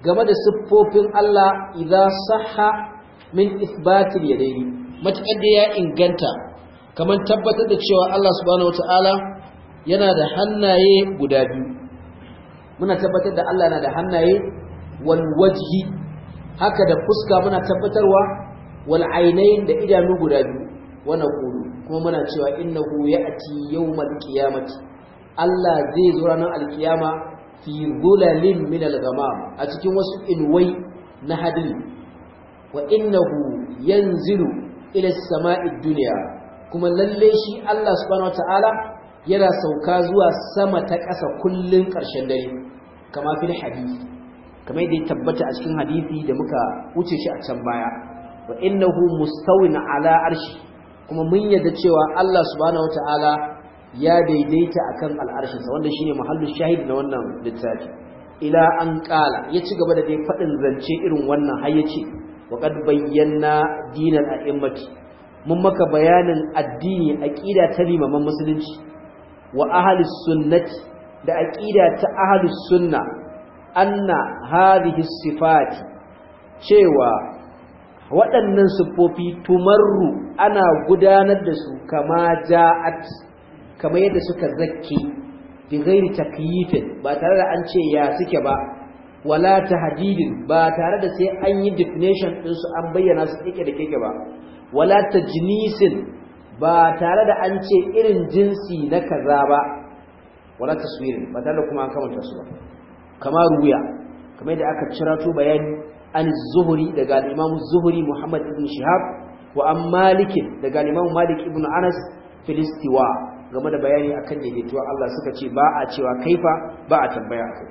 game da siffofin Allah idza sahha min isbatil yadaini matakar da ya inganta kamar tabbatar da cewa Allah subhanahu wataala yana da hannaye guda biyu muna tabbatar da Allah yana da hannaye wal wajhi haka da fuska muna tabbatarwa wal ainain da idanu guda biyu wa naqulu kuma muna cewa innahu ya'ti yawmal qiyamati Allah zai zo ranar alkiyama fi zulalin min al-ghamam a cikin wasu inwai na hadiri wa innahu yanzilu ila as-sama'i dunya kuma lalle shi Allah subhanahu wataala yana sauka zuwa sama ta ƙasa kullun ƙarshen dare kama fil hadisi kamar yadda ya tabbata a cikin hadisi da muka wuce shi a can baya wa innahu mustawin ala arshi kuma mun yadda cewa Allah subhanahu wataala ya daidaita akan al'arshinsa wanda shine mahallin shahid na wannan littafi ila an kala ya ci gaba da dai fadin zance irin wannan har yace wa qad bayyana dinal a'immati mun maka bayanin addini aqida ta limaman musulunci wa ahlus sunnati da aqida ta ahlus sunna anna hadhihi sifati cewa waɗannan siffofi tumarru ana gudanar da su kama ja'at kamar yadda suka zakke bi ghairi takyifin ba tare da an ce ya suke ba wala tahdidin ba tare da sai an yi definition din su an bayyana su kike da kike ba wala tajnisin ba tare da an ce irin jinsi na kaza ba wala taswirin ba tare da kuma an kamanta su ba kamar ruya kamar yadda aka cirato bayani an zuhuri daga al-imam zuhuri muhammad ibn shihab wa an malik daga al-imam malik ibn anas filistiwa game da bayani akan daidaituwa Allah suka ce ba a cewa kaifa ba a tambaya kai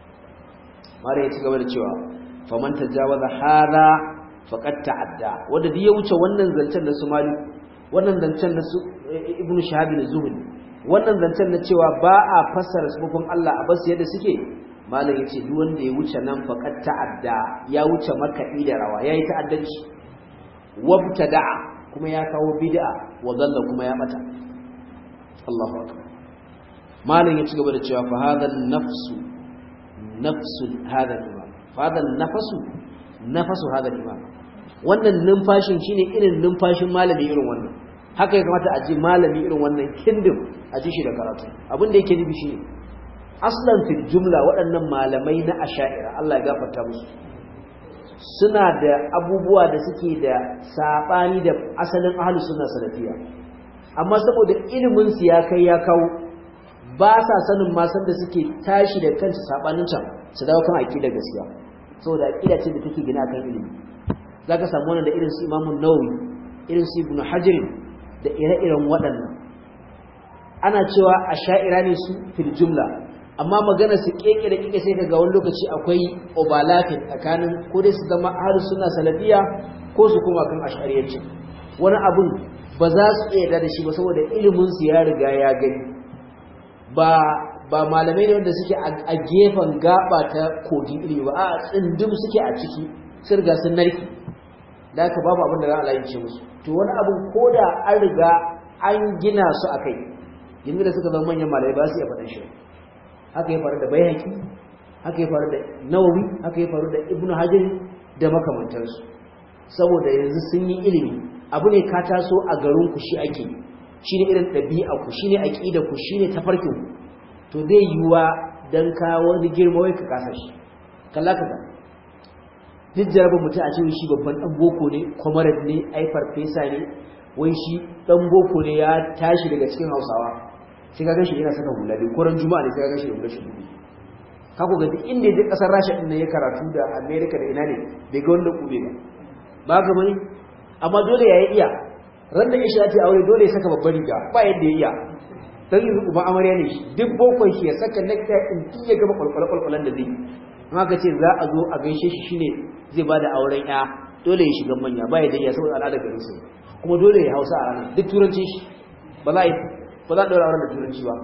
mare ya ci gaba da cewa faman tajawaza hada faqad ta'adda wanda duk ya wuce wannan zancen na su malik wannan zancen na su ibnu shahab ne zuhri wannan zancen na cewa ba a fassara sifofin Allah a basu yadda suke malam yace duk wanda ya wuce nan faqad ta'adda ya wuce makaɗi da rawa yayi ta'addanci wabtada'a kuma ya kawo bid'a wa dalla kuma ya bata Allahu akbar malam ya ci gaba da cewa fa hadha nafsu nafsu hadha imam fa hadha nafasu nafasu hadha imam wannan numfashin shine irin numfashin malami irin wannan haka ya kamata a ji malami irin wannan kindim a ji shi da karatu abin da yake nufi shine aslan fil jumla waɗannan malamai na asha'ira Allah ya gafarta musu suna da abubuwa da suke da sabani da asalin ahlus sunna salafiya amma saboda ilimin su ya kai ya kawo ba sa sanin ma da suke tashi da kansu sabanin can su dawo kan aqida gaskiya saboda aqida ce da take gina kan ilimi zaka samu wannan da irin su Imam Nawawi irin su Ibn Hajar da ire-iren waɗannan ana cewa asha'ira ne su fil jumla amma magana su keke da kike sai kaga wani lokaci akwai overlapping tsakanin ko dai su zama ahlus sunna salafiya ko su kuma kan ash'ariyyanci wani abun ba za su iya da shi ba saboda ilimin su ya riga ya gani ba ba malamai ne wanda suke a gefen gaba ta kogin ilimi ba a tsindim suke a ciki sun riga sun narki da haka babu abin da za a layince musu to wani abun ko da an riga an gina su a kai yanzu da suka zama manyan malamai ba su iya faɗin shi haka ya faru da bayhaqi haka ya faru da nawawi haka ya faru da ibnu hajar da makamantansu saboda yanzu sun yi ilimi abu ne ka taso a garin ku shi ake shine irin ɗabi'a ku shine aqida ku shine tafarkin ku to zai yiwa dan ka wani girma wai ka kasa shi kalla kaza duk jarabin mutum a cewa shi babban dan boko ne comrade ne ai farfesa ne wai shi dan boko ne ya tashi daga cikin hausawa sai ka gashi yana saka hula dai koran juma'a ne sai ka gashi da hula shi dubi ka ko ga duk inda ya je kasar Rasha din ya karatu da America da ina ne bai ga wanda kube ba ba ga bane amma dole ya iya ran da Aisha ta aure dole ya saka babbar riga ba yadda ya iya dan yanzu uban amarya ne shi duk bokon shi ya saka nekta in kin ya gaba kwalkwala kwalkwalan da zai amma ka ce za a zo a gaishe shi shine zai bada auren ya dole ya shiga manya ba yadda ya saboda al'adar garin su kuma dole ya hausa a ranar duk turancin shi ba za a yi ba za a ɗaura auren da turanci ba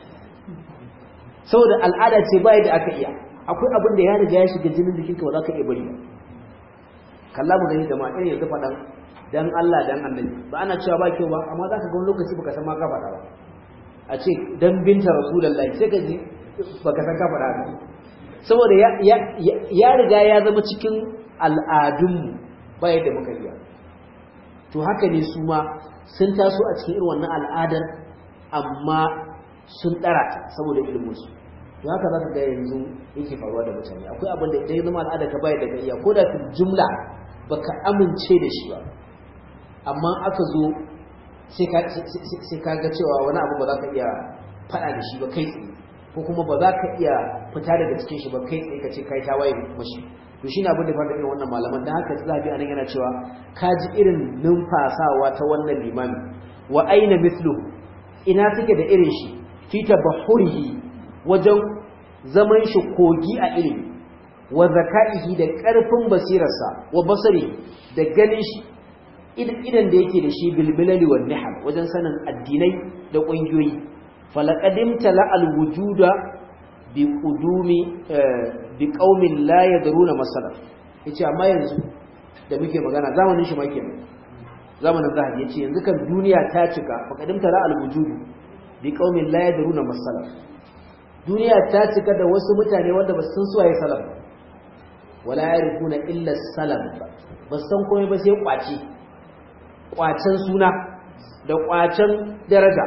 saboda al'ada ce ba yadda aka iya akwai abin da ya riga ya shiga jinin jikinka ba za ka iya bari ba kalla mu gani da ma irin yanzu faɗan dan Allah dan annabi ba ana cewa ba kyau ba amma za ka ga wani lokaci baka san ma ka faɗa ba a ce dan binta rasulullahi sai ka ji baka san ka faɗa ba saboda ya riga ya zama cikin al'adunmu ba yadda muka iya to haka ne su ma sun taso a cikin irin wannan al'adar amma sun ɗara ta saboda ilminsu to haka za ka ga yanzu yake faruwa da mutane akwai abin da idan ya zama al'adar ka bayar da ka iya ko da ka jumla baka amince da shi ba amma aka zo sai ka ga cewa wani abu ba za ka iya faɗa da shi ba kai tsaye ko kuma ba za ka iya fita daga cikin shi ba kai tsaye ka ce kai tawaye mashi to shine abin da fara irin wannan malaman dan haka zabi anan yana cewa ka ji irin numfasawa ta wannan limami wa aina mithlu ina take da irin shi fi tabahurihi wajen zaman shi kogi a ilimi wa zakaihi da karfin basirarsa wa basari da ganin shi idan da yake da shi bilbilali wa nihal wajen sanin addinai da ƙungiyoyi falaqadimta la alwujuda bi qudumi bi qaumin la yadruna masala yace amma yanzu da muke magana zamanin shi make zamanin zahabi yace yanzu kan duniya ta cika faqadimta la alwujudu bi qaumin la yadruna masala duniya ta cika da wasu mutane wanda ba su san suwaye salaf wala yarifuna illa salam ba san komai ba sai kwace kwacen suna da kwacen daraja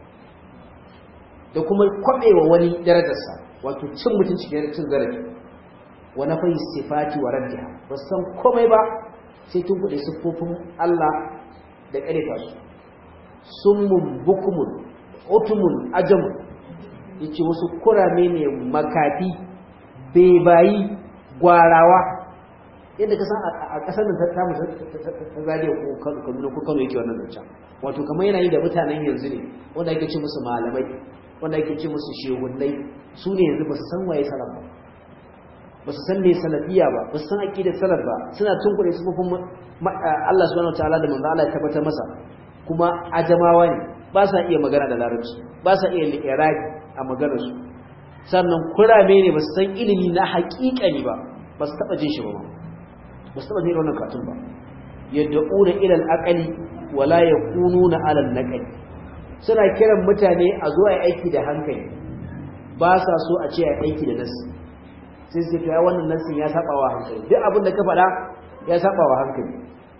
da kuma kwabewa wani darajarsa wato cin mutunci da cin zarafi wa na fayi sifati wa raddiha ba san komai ba sai tun kuɗe siffofin Allah da ƙarfa su summun bukumun otumun ajamun yace wasu kurame ne makafi bebayi gwarawa yadda ka san a ƙasar da ta musa ta zariya ko kaduna ko kano yake wannan zancen wato kamar yana yi da mutanen yanzu ne wanda ake ce musu malamai wanda ake ce musu shehunnai su ne yanzu ba su san waye salaf ba ba su san me salafiya ba ba su san aqidar salaf ba suna tunkure su kufin Allah subhanahu wataala da manzo Allah ya tabbatar masa kuma ajamawa ne ba sa iya magana da larabci ba sa iya li'irabi a maganar su sannan kurame ne ba su san ilimi na haƙiƙani ba ba su taɓa jin shi ba ba su taɓa jin wannan katun ba yadda una ilal aqali wala yakununa alal naqali suna kiran mutane a zo a aiki da hankali ba sa so a ce a aiki da nasi sai sai kai wannan nasin ya saba wa hankali duk abin da ka faɗa ya saba wa hankali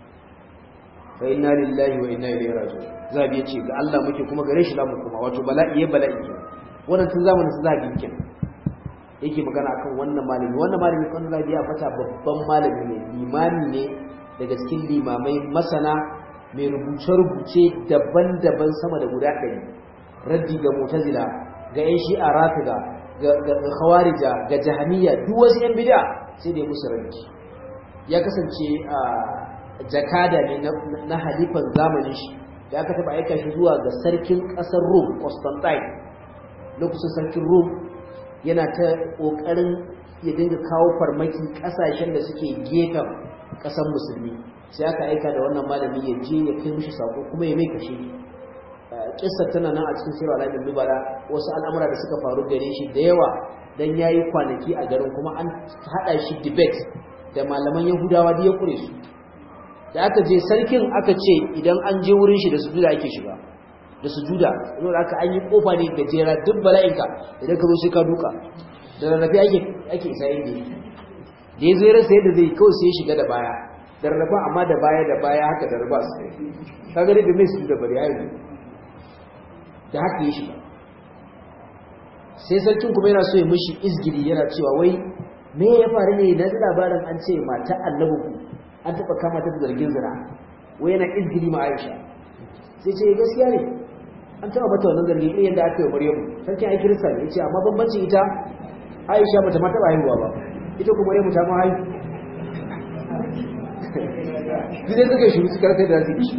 fa inna lillahi wa inna ilaihi raji'un zabi yace ga Allah muke kuma gare shi zamu kuma wato bala'i ya bala'i wannan tun zamanin su zabi kenan yake magana akan wannan malami wannan malami kan zabi ya fata babban malami ne limami ne daga cikin limamai masana mai rubuce-rubuce daban-daban sama da guda ɗari raddi ga mutazila ga 'yan shi'a rafida ga khawarija ga jahaniya duk wasu 'yan bid'a sai da ya musu raddi ya kasance a jakada ne na halifan zamanin shi da aka taɓa aika shi zuwa ga sarkin ƙasar rum constantine lokacin sarkin rum yana ta ƙoƙarin ya dinga kawo farmaki ƙasashen da suke gefen ƙasar musulmi sai aka aika da wannan malami ya je ya kai mishi sako kuma ya mai kashe kissar tana nan a cikin sirra alamin dubara wasu al'amura da suka faru gare shi da yawa dan yayi kwanaki a garin kuma an hada shi debate da malaman yahudawa da ya kure su da aka je sarkin aka ce idan an je wurin shi da sujuda ake shiga da sujuda yau da aka an yi kofa ne gajera duk bala'inka idan ka zo sai ka duka da rarrafe ake ake isa inda da ya zo ya rasa yadda zai kawai sai ya shiga da baya da rarraba amma da baya da baya haka da rarraba su kaga dai da mai su da bari yayi da haka ya shiga sai sarkin kuma yana so ya mishi izgiri yana cewa wai me ya faru ne na ji labarin an ce mata annabi ku an taba kama ta zargin zina wai yana izgiri ma Aisha sai ce gaskiya ne an taba mata wannan zargin irin yadda aka yi Maryamu sarkin ai kirista ne yace amma bambancin ita Aisha bata ma taba haihuwa ba ita kuma Maryamu ta ma haihu Gide suka shiru suka rasa da zai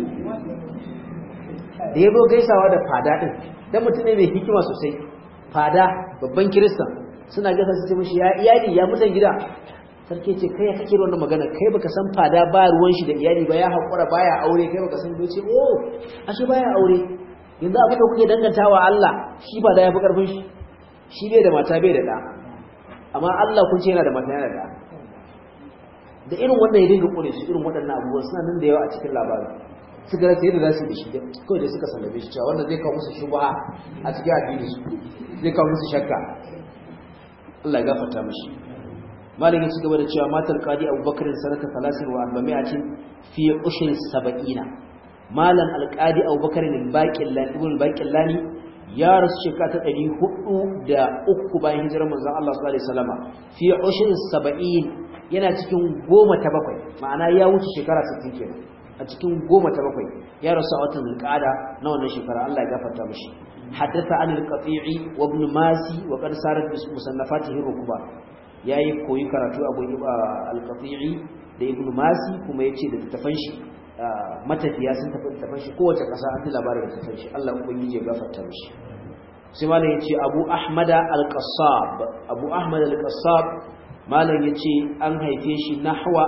da ya zo gaisawa da fada ɗin don mutum ne mai hikima sosai fada babban kiristan suna gasa su ce mashi ya iyali ya mutan gida sarki ce kai ya kake wannan magana kai baka san fada ba ruwan shi da iyali ba ya haƙura baya aure kai baka san bai ce oh ashe baya aure yanzu abin da kuke dangantawa Allah shi fada ya fi ƙarfin shi shi bai da mata bai da ɗa amma Allah kun ce yana da mata yana da ɗa da irin wannan ya dinga ƙure su irin waɗannan abubuwan suna nan da yawa a cikin labarin suka rasa yadda za su yi da shi kawai da suka sallame shi cewa wanda zai kawo musu shubha a cikin addini su zai kawo musu shakka Allah ya gafarta mashi malam ya ci gaba da cewa matal qadi abubakar sanata 43 fi ushri 70 malam alqadi abubakar al-baqillani ibn al-baqillani ya rasu shekara ta 403 bayan hijirar manzon Allah sallallahu alaihi wasallam fi ushri 70 yana cikin goma ta bakwai ma'ana ya wuce shekara 60 kenan a cikin goma ta bakwai ya rasu a watan zulqa'ada na wannan shekara Allah ya gafarta mishi حدث عن القطيع وابن ماسي وقد صارت مصنفاته ركبا yayi koyi karatu abu al-qati'i da ibn masi kuma yace da tafan shi matafiya sun tafi tafan shi kowace kasa an ji labarin da tafan shi Allah ubangiji ya gafarta mishi sai malam yace abu ahmad al-qassab abu ahmad al-qassab malam yace an haife shi nahwa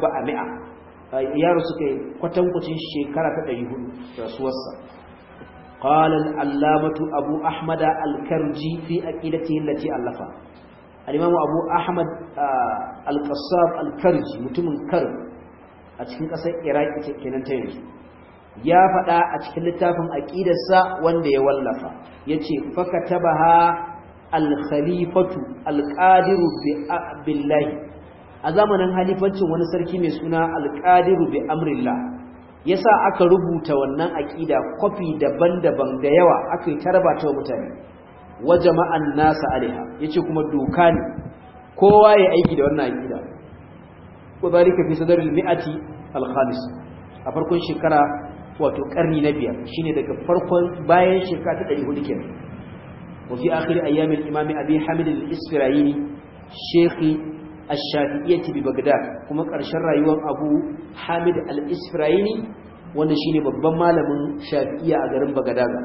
400 yaro suka kwatankwacin shekara ta 400 rasuwarsa قال العلامة أبو أحمد الكرجي في أكيدته التي ألفها الإمام أبو أحمد القصاب الكرجي متمن كرب أتكين قصة إراك كنان تينج يا فدا أتكين لتافن أكيد السا وندي واللفا يتي فكتبها الخليفة القادر بالله أزامنا خليفة ونسركي مسونا القادر بأمر الله yasa aka rubuta wannan aqida kofi daban-daban da yawa aka yi tarbata wa mutane wa jama'an nasa alaiha yace kuma doka ne kowa ya aiki da wannan aqida wadalika fi sadril mi'ati al-khamis a farkon shekara wato karni na biyar shine daga farkon bayan shekara ta 400 kenan wa fi akhir ayyam al-imam abi hamid al-isfirayini shaykhi ash-shafi'iyyah bi bagdad kuma ƙarshen rayuwar abu hamid al-isfirayini wanda shine babban malamin shafi'iyya a garin bagadaga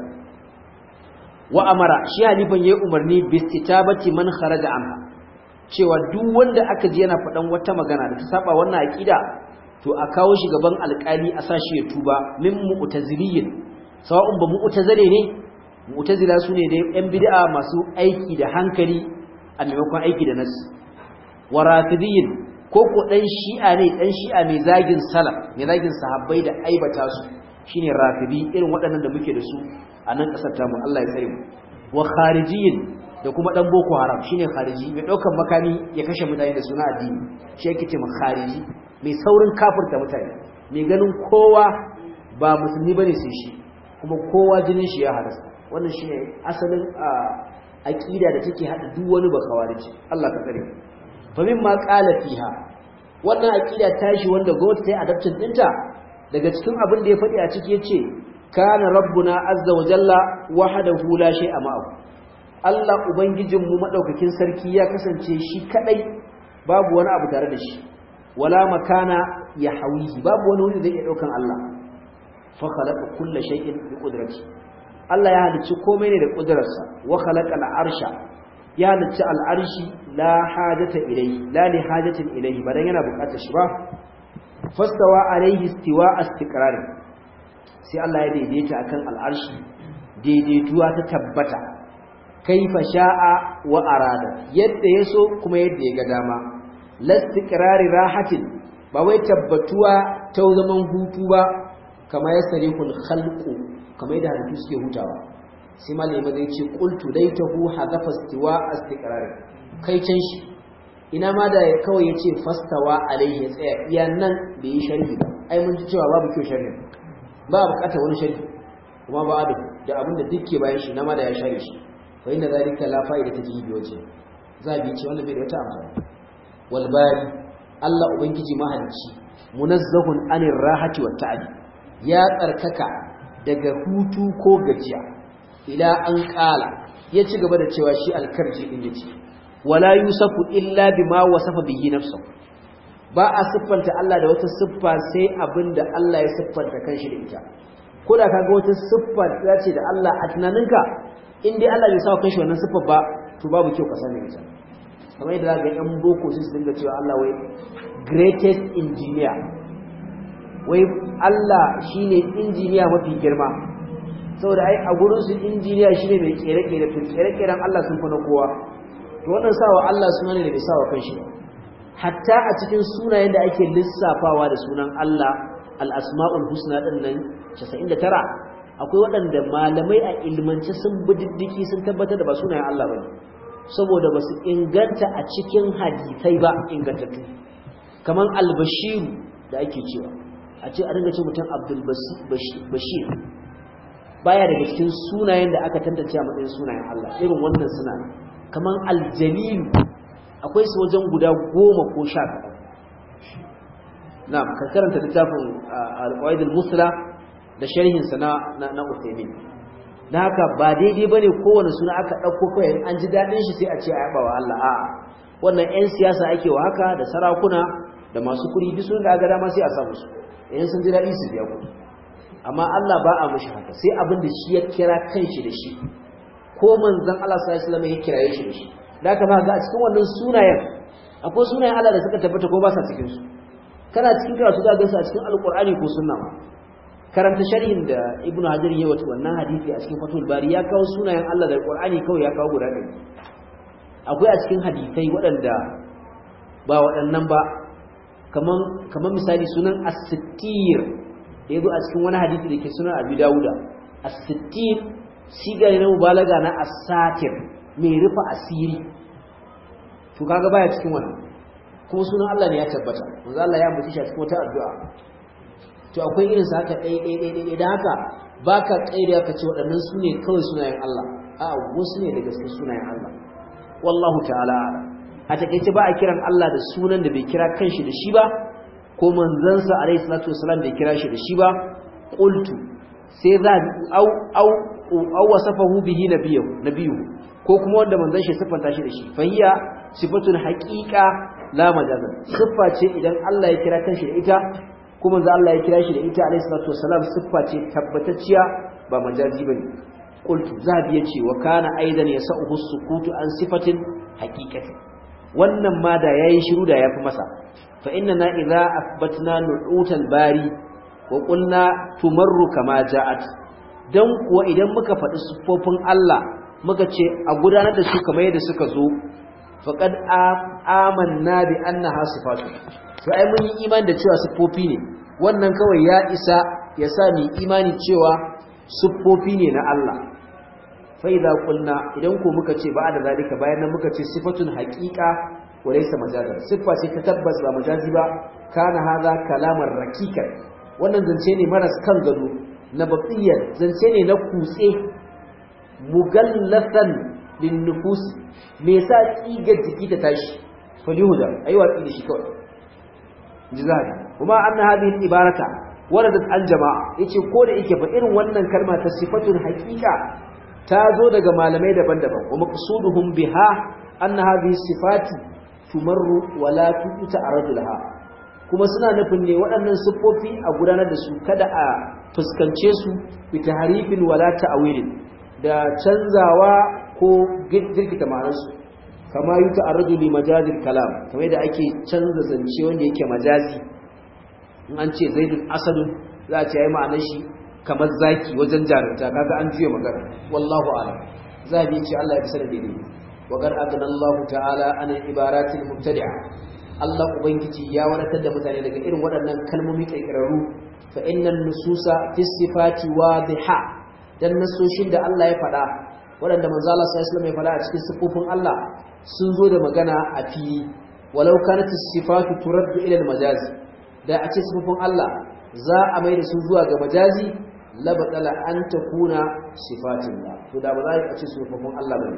wa amara shi halifan yayi umarni bi istitabati man kharaja anha cewa duk wanda aka ji yana faɗan wata magana da ta saba wannan aqida to a kawo shi gaban alƙali a sashi ya tuba min mu'taziliyin sawa'un ba mu'tazile ne mu'tazila sune da yan bid'a masu aiki da hankali a maimakon aiki da nasu wa rafidiyin ko ko dan shi'a ne dan shi'a mai zagin salaf mai zagin sahabbai da aibata su shine rafidi irin waɗannan da muke da su a nan ƙasar tamu Allah ya tsare mu wa kharijiyin da kuma dan boko haram shine khariji mai daukan makami ya kashe mutane da suna addini shi yake ce khariji mai saurin kafirta mutane mai ganin kowa ba musulmi bane sai shi kuma kowa jinin shi ya halasta wannan shine asalin aqida da take hada duk wani bakawariji Allah ka tsare fa mimma qala fiha wannan aqida tashi wanda gwamnati ta yi adaptin dinta daga cikin abin da ya faɗi a ciki yace kana rabbuna azza wa jalla wahdahu la shay'a ma'ahu Allah ubangijinmu madaukakin sarki ya kasance shi kadai babu wani abu tare da shi wala makana ya hawihi babu wani wuri da zai daukan Allah fa khalaqa kulla shay'in bi qudrati Allah ya halicci komai ne da kudrarsa wa khalaqa al-arsha ya halicci al-arshi la hajata ilayhi la li hajatin ilayhi badan yana bukatar shi ba fastawa alayhi istiwa istiqrar sai Allah ya daidaita akan al-arshi daidaituwa ta tabbata kaifa sha'a wa arada yadda yaso kuma yadda ya ga dama lastiqrari rahatin ba wai tabbatuwa ta zaman hutu ba kama yasrihul khalqu kama yadda halittu suke hutawa sai malai ma zai ce qultu laitahu hadafa istiwa istiqrari kai can shi ina ma da kawai yace fastawa alaihi ya tsaya iya nan da yi sharhi ba ai mun ji cewa babu kyau sharhi ba bukatar wani sharhi kuma ba adu da abinda dukke bayan shi na ma da ya share shi wa inda zalika la fa'ida ta jibi waje zabi ce wanda bai da wata amfani wal bari Allah ubangiji mahalicci munazzahun anir rahati wat ta'adi ya tsarkaka daga hutu ko gajiya ila an kala ya ci gaba da cewa shi alkarji din yace wala yusafu illa bima wasafa bihi nafsuhu ba a siffanta Allah da wata siffa sai abinda Allah ya siffanta kanshi da ita ko da kaga wata siffa da ce da Allah a tunaninka in dai Allah bai sa kanshi wannan siffar ba to babu kyau ka sani ita kamar yadda zaka ga yan boko su dinga cewa Allah wai greatest engineer wai Allah shine injiniya mafi girma saboda ai a gurin su injiniya shine mai kere-kere to kere-keren Allah sun fa na kowa to wannan sawa Allah suna ne da bai sawa kanshi ba hatta a cikin sunayen da ake lissafawa da sunan Allah al-asma'ul husna din nan 99 akwai waɗanda malamai a ilmance sun bididdiki sun tabbatar da ba sunayen Allah bane saboda ba su inganta a cikin hadisai ba ingantattu kamar albashiru da ake cewa a ce a dinga ce mutum abdul bashir baya daga cikin sunayen da aka tantance a matsayin sunayen Allah irin wannan suna kamar aljalilu akwai su wajen guda goma ko sha kaɗan na ka karanta littafin al-qawaid musla da sharhinsa na na Uthaymeen da haka ba daidai bane kowane suna aka dauko kai an ji dadin shi sai a ce ayaba wa Allah a'a wannan ƴan siyasa ake wa haka da sarakuna da masu kuɗi duk sun da ga dama sai a sa musu idan sun ji dadi su biya kuɗi amma Allah ba a mishi haka sai abin da shi ya kira kanshi da shi ko manzon Allah sallallahu alaihi wasallam ya kiraye shi da shi da haka ba ga a cikin wannan sunayen akwai sunayen Allah da suka tabbata ko ba sa cikin su kana cikin karatu za ga su a cikin alqur'ani ko sunna ma karanta sharhin da ibnu hajar ya wato wannan hadisi a cikin fatul bari ya kawo sunayen Allah da qur'ani kawai ya kawo guda ɗari akwai a cikin hadisai waɗanda ba waɗannan ba kaman kaman misali sunan as-sittir da yazo a cikin wani hadisi da ke sunan abi dawuda as-sittir siga ne na mubalaga na as-satir mai rufa asiri to kaga baya cikin wannan kuma sunan Allah ne ya tabbata manzo Allah ya ambaci shi a cikin wata addu'a to akwai irin sa haka ɗaya ɗaya ɗaya ɗaya da haka baka kaida ka ce waɗannan su ne kawai sunayen Allah a wasu ne daga cikin sunayen Allah wallahu ta'ala a takeice ba a kiran Allah da sunan da bai kira kanshi da shi ba ko manzansa alaihi salatu wasalam bai kira shi da shi ba qultu sai za au au au wasafahu bihi nabiyyu nabiyyu ko kuma wanda manzon shi siffanta shi da shi fahiya sifatul haqiqa la majazan siffa ce idan Allah ya kira kanshi da ita kuma manzo Allah ya kira shi da ita alayhi salatu wassalam siffa ce tabbatacciya ba majazi bane qultu zabi yace wa kana aidan yasauhu sukutu an sifatin haqiqati wannan ma da yayi shiru da yafi masa fa inna idza athbatna nu'utal bari wa qulna tumarru kama ja'at dan kuwa idan muka faɗi siffofin Allah muka ce a gudanar da su kamar yadda suka zo faqad amanna bi annaha sifatu to ai mun yi imani da cewa siffofi ne wannan kawai ya isa ya sa mu imani cewa siffofi ne na Allah fa idza qulna idan ko muka ce ba da zalika bayan nan muka ce sifatun haqiqa wa laysa majazan siffa ce ta tabbas ba majazi ba kana hadha kalamar rakikan wannan zance ne maras kan gado na babiyar zance ne na kutse mugallasan lin nufus me yasa kigar jiki ta tashi falihuda ayi watsi da shi kawai jizari kuma anna hadhihi al-ibarata waradat al-jama'a yace ko da yake fa irin wannan kalma ta sifatul haqiqa ta zo daga malamai daban-daban wa maqsuduhum biha anna hadhihi sifati tumarru wa la tuta'arradu laha kuma suna nufin ne waɗannan siffofi a gudanar da su kada a fuskance su bi tahrifin wala ta'wilin da canzawa ko girgita ma'anarsu kama yi ta'arraju li majazil kalam kamar da ake canza zance wanda yake majazi in an ce zaidun asadun za a ce yayi ma'anar shi kamar zaki wajen jarumta kaga an juya magana wallahu a'lam zabi ce Allah ya fi sanar daidai wa qad adana Allah ta'ala an ibaratil mubtadi'a Allah ubangiji ya wadatar da mutane daga irin waɗannan kalmomi kirkirarru fa innan nususa fi sifati wadiha dan nasoshin da Allah ya faɗa waɗanda manzo Allah sallallahu alaihi wasallam ya faɗa a cikin sifofin Allah sun zo da magana a fili walau kanat sifatu turaddu ila al-majazi da a ce sifofin Allah za a mai da su zuwa ga majazi la batala an takuna sifatin la to da ba za a ce sifofin Allah bane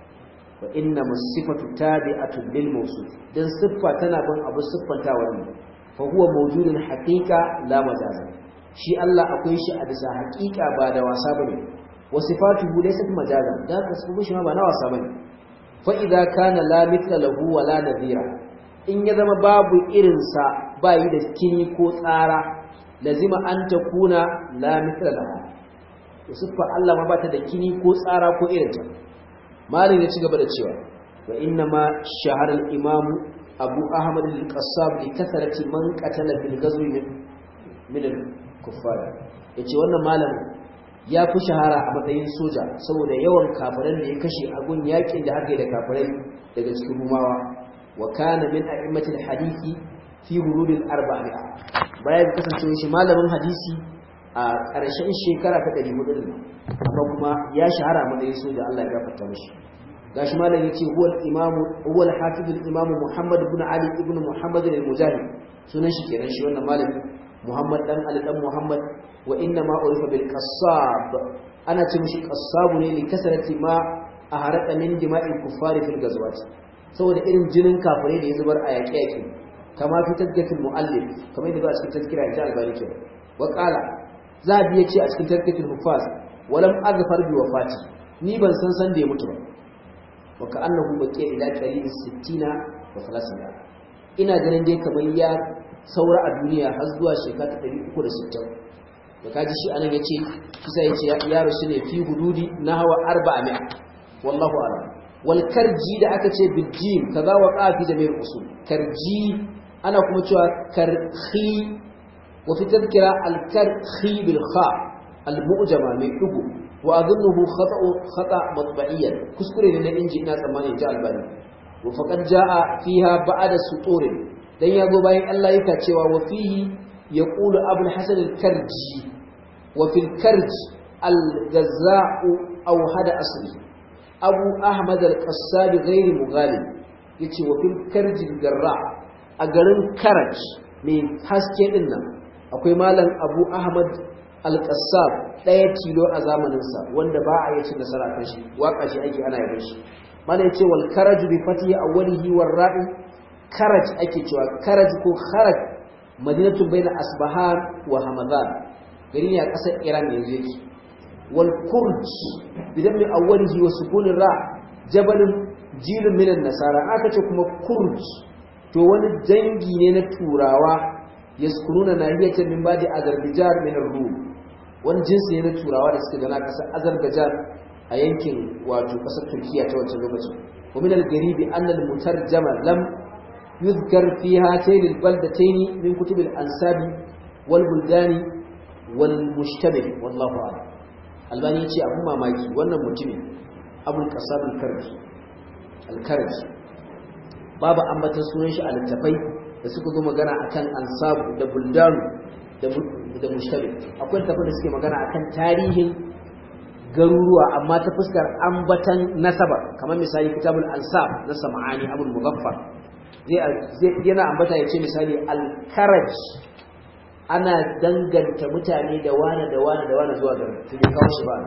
wa inna masifatu tabi'atu lil mawsuf dan siffa tana bin abu siffantawa ne fa huwa mawjudun haqiqa la majaza shi Allah akwai shi a bisa haqiqa ba da wasa bane wa sifatuhu laysat majaza da ka sifofin shi ma ba na wasa bane fa'iza kana lamita lahu wa la nadira in ya zama babu irinsa ba yi da kini ko tsara lazima an ta kuna lamita lahu da siffa Allah ma ba ta da kini ko tsara ko irinta malin ya ci gaba da cewa wa inna ma shahar imamu abu ahmad al-qassab li kasarati man qatala bil ghazwi min al-kuffar yace wannan malamin ya fi shahara a matsayin soja saboda yawan kafiran da ya kashe a gun yakin da aka yi da kafirai daga cikin rumawa wa kana min a'immatil hadisi fi hurudil arba'a bayan kasancewa shi malamin hadisi a ƙarshen shekara ta 400 amma kuma ya shahara a matsayin soja Allah ya gafarta mishi gashi malam yace huwa al-imam huwa al-hafiz al-imam Muhammad ibn Ali ibn Muhammad al-Mujahid sunan shi kenan shi wannan malami Muhammad dan Ali dan Muhammad wa inna ma urifa bil qassab ana ce mishi qassab ne li kasarati ma aharata min dima'il kuffari fil ghazwat saboda irin jinin kafirai da ya zubar a yaƙe yaƙe kama fi tazkiyatul muallif kamar yadda ba a cikin tazkira ta albani ke wa qala zabi yace a cikin tazkiyatul hufaz walam azfar bi wafati ni ban san san da ya mutu ba wa ka annahu baqiya ila qalil 60 wa 30 ina ganin dai kamar ya saura a duniya har zuwa shekara 360 da kaji shi anan yace kisa yace ya rasu ne fi hududi nahwa 400 wallahu a'lam wal karji da aka ce bijim kaza wa qafi jami'ul usul karji ana kuma cewa karhi wa fi tadhkira al karhi bil kha al mu'jama mai dugu wa adhunnuhu khata'u khata' matba'iyan kuskure ne na inji ina tsammani ta albani wa faqad jaa fiha ba'da suturin dan yago bayan Allah yake cewa wa fihi yaqulu abul hasan al karji wa fil karj al gazza'u aw hada asli abu ahmad al-qassab ghairi mughalib yace wa fil karj garra a garin karaj mai haske din nan akwai malam abu ahmad al-qassab daya tilo a zamanin sa wanda ba a yace nasara kan shi waka shi ake ana yabon shi malam yace wal karaj bi fatihi awwalihi war ra'i karaj ake cewa karaj ko kharaj madinatu baina asbahan wa hamadan gari ne a kasar iran yanzu yake والكرج بدم أوله وسكون الراء جبل جيل من النصارى aka kuma kurj to wani dangi ne na turawa yaskununa nahiyatan min badi azerbaijan min ar-rum wani jinsi ne na turawa da suka gana kasar azerbaijan a yankin wato kasar turkiya ta wancan lokacin wa min al-garibi anna al-mutarjama lam yuzkar fi hatayn al-baldatayn min kutub al-ansabi wal buldani wal mushtabih wallahu a'lam albani ya ce abin mamaki wannan mutumin abul kasar al-karji al-karji babu ambatan sunan shi a littafai da suka zo magana akan ansabu da buldanu da mushtabi akwai littafai da suke magana akan tarihin garuruwa amma ta fuskar ambatan nasaba kamar misali kitabul ansab na sam'ani abul muzaffar zai yana ambata ya ce misali al-karaj ana danganta mutane da wane da wane da wane zuwa garin su ne kawo shi ba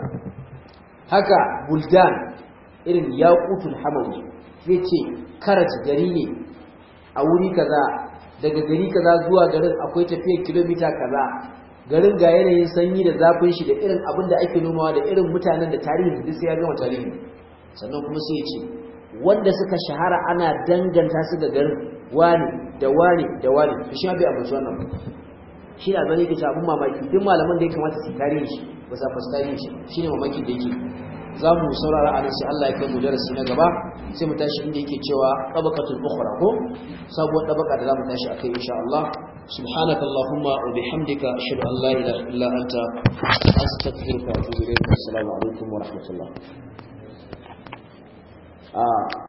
haka buldan irin yaqutul hamawi zai ce karat gari ne a wuri kaza daga gari kaza zuwa garin akwai tafiyar kilomita kaza garin ga yanayin sanyi da zafin shi da irin abin da ake nomawa da irin mutanen da tarihi duk sai ya gama tarihi sannan kuma sai ya ce wanda suka shahara ana danganta su da garin wani da wani da wani to shi bai amince wannan ba shi da zane ke ta abin mamaki duk malaman da ya kamata su tarihi shi ba sa fasa tarihi shi shine mamakin da yake za mu saurara a nan sai Allah ya kai mu darasi na gaba sai mu tashi inda yake cewa tabaqatul ukhra ko sabuwar tabaka da za mu tashi akai insha Allah subhanaka allahumma wa bihamdika ashhadu an la ilaha illa anta astaghfiruka wa atubu ilayk assalamu alaikum wa rahmatullah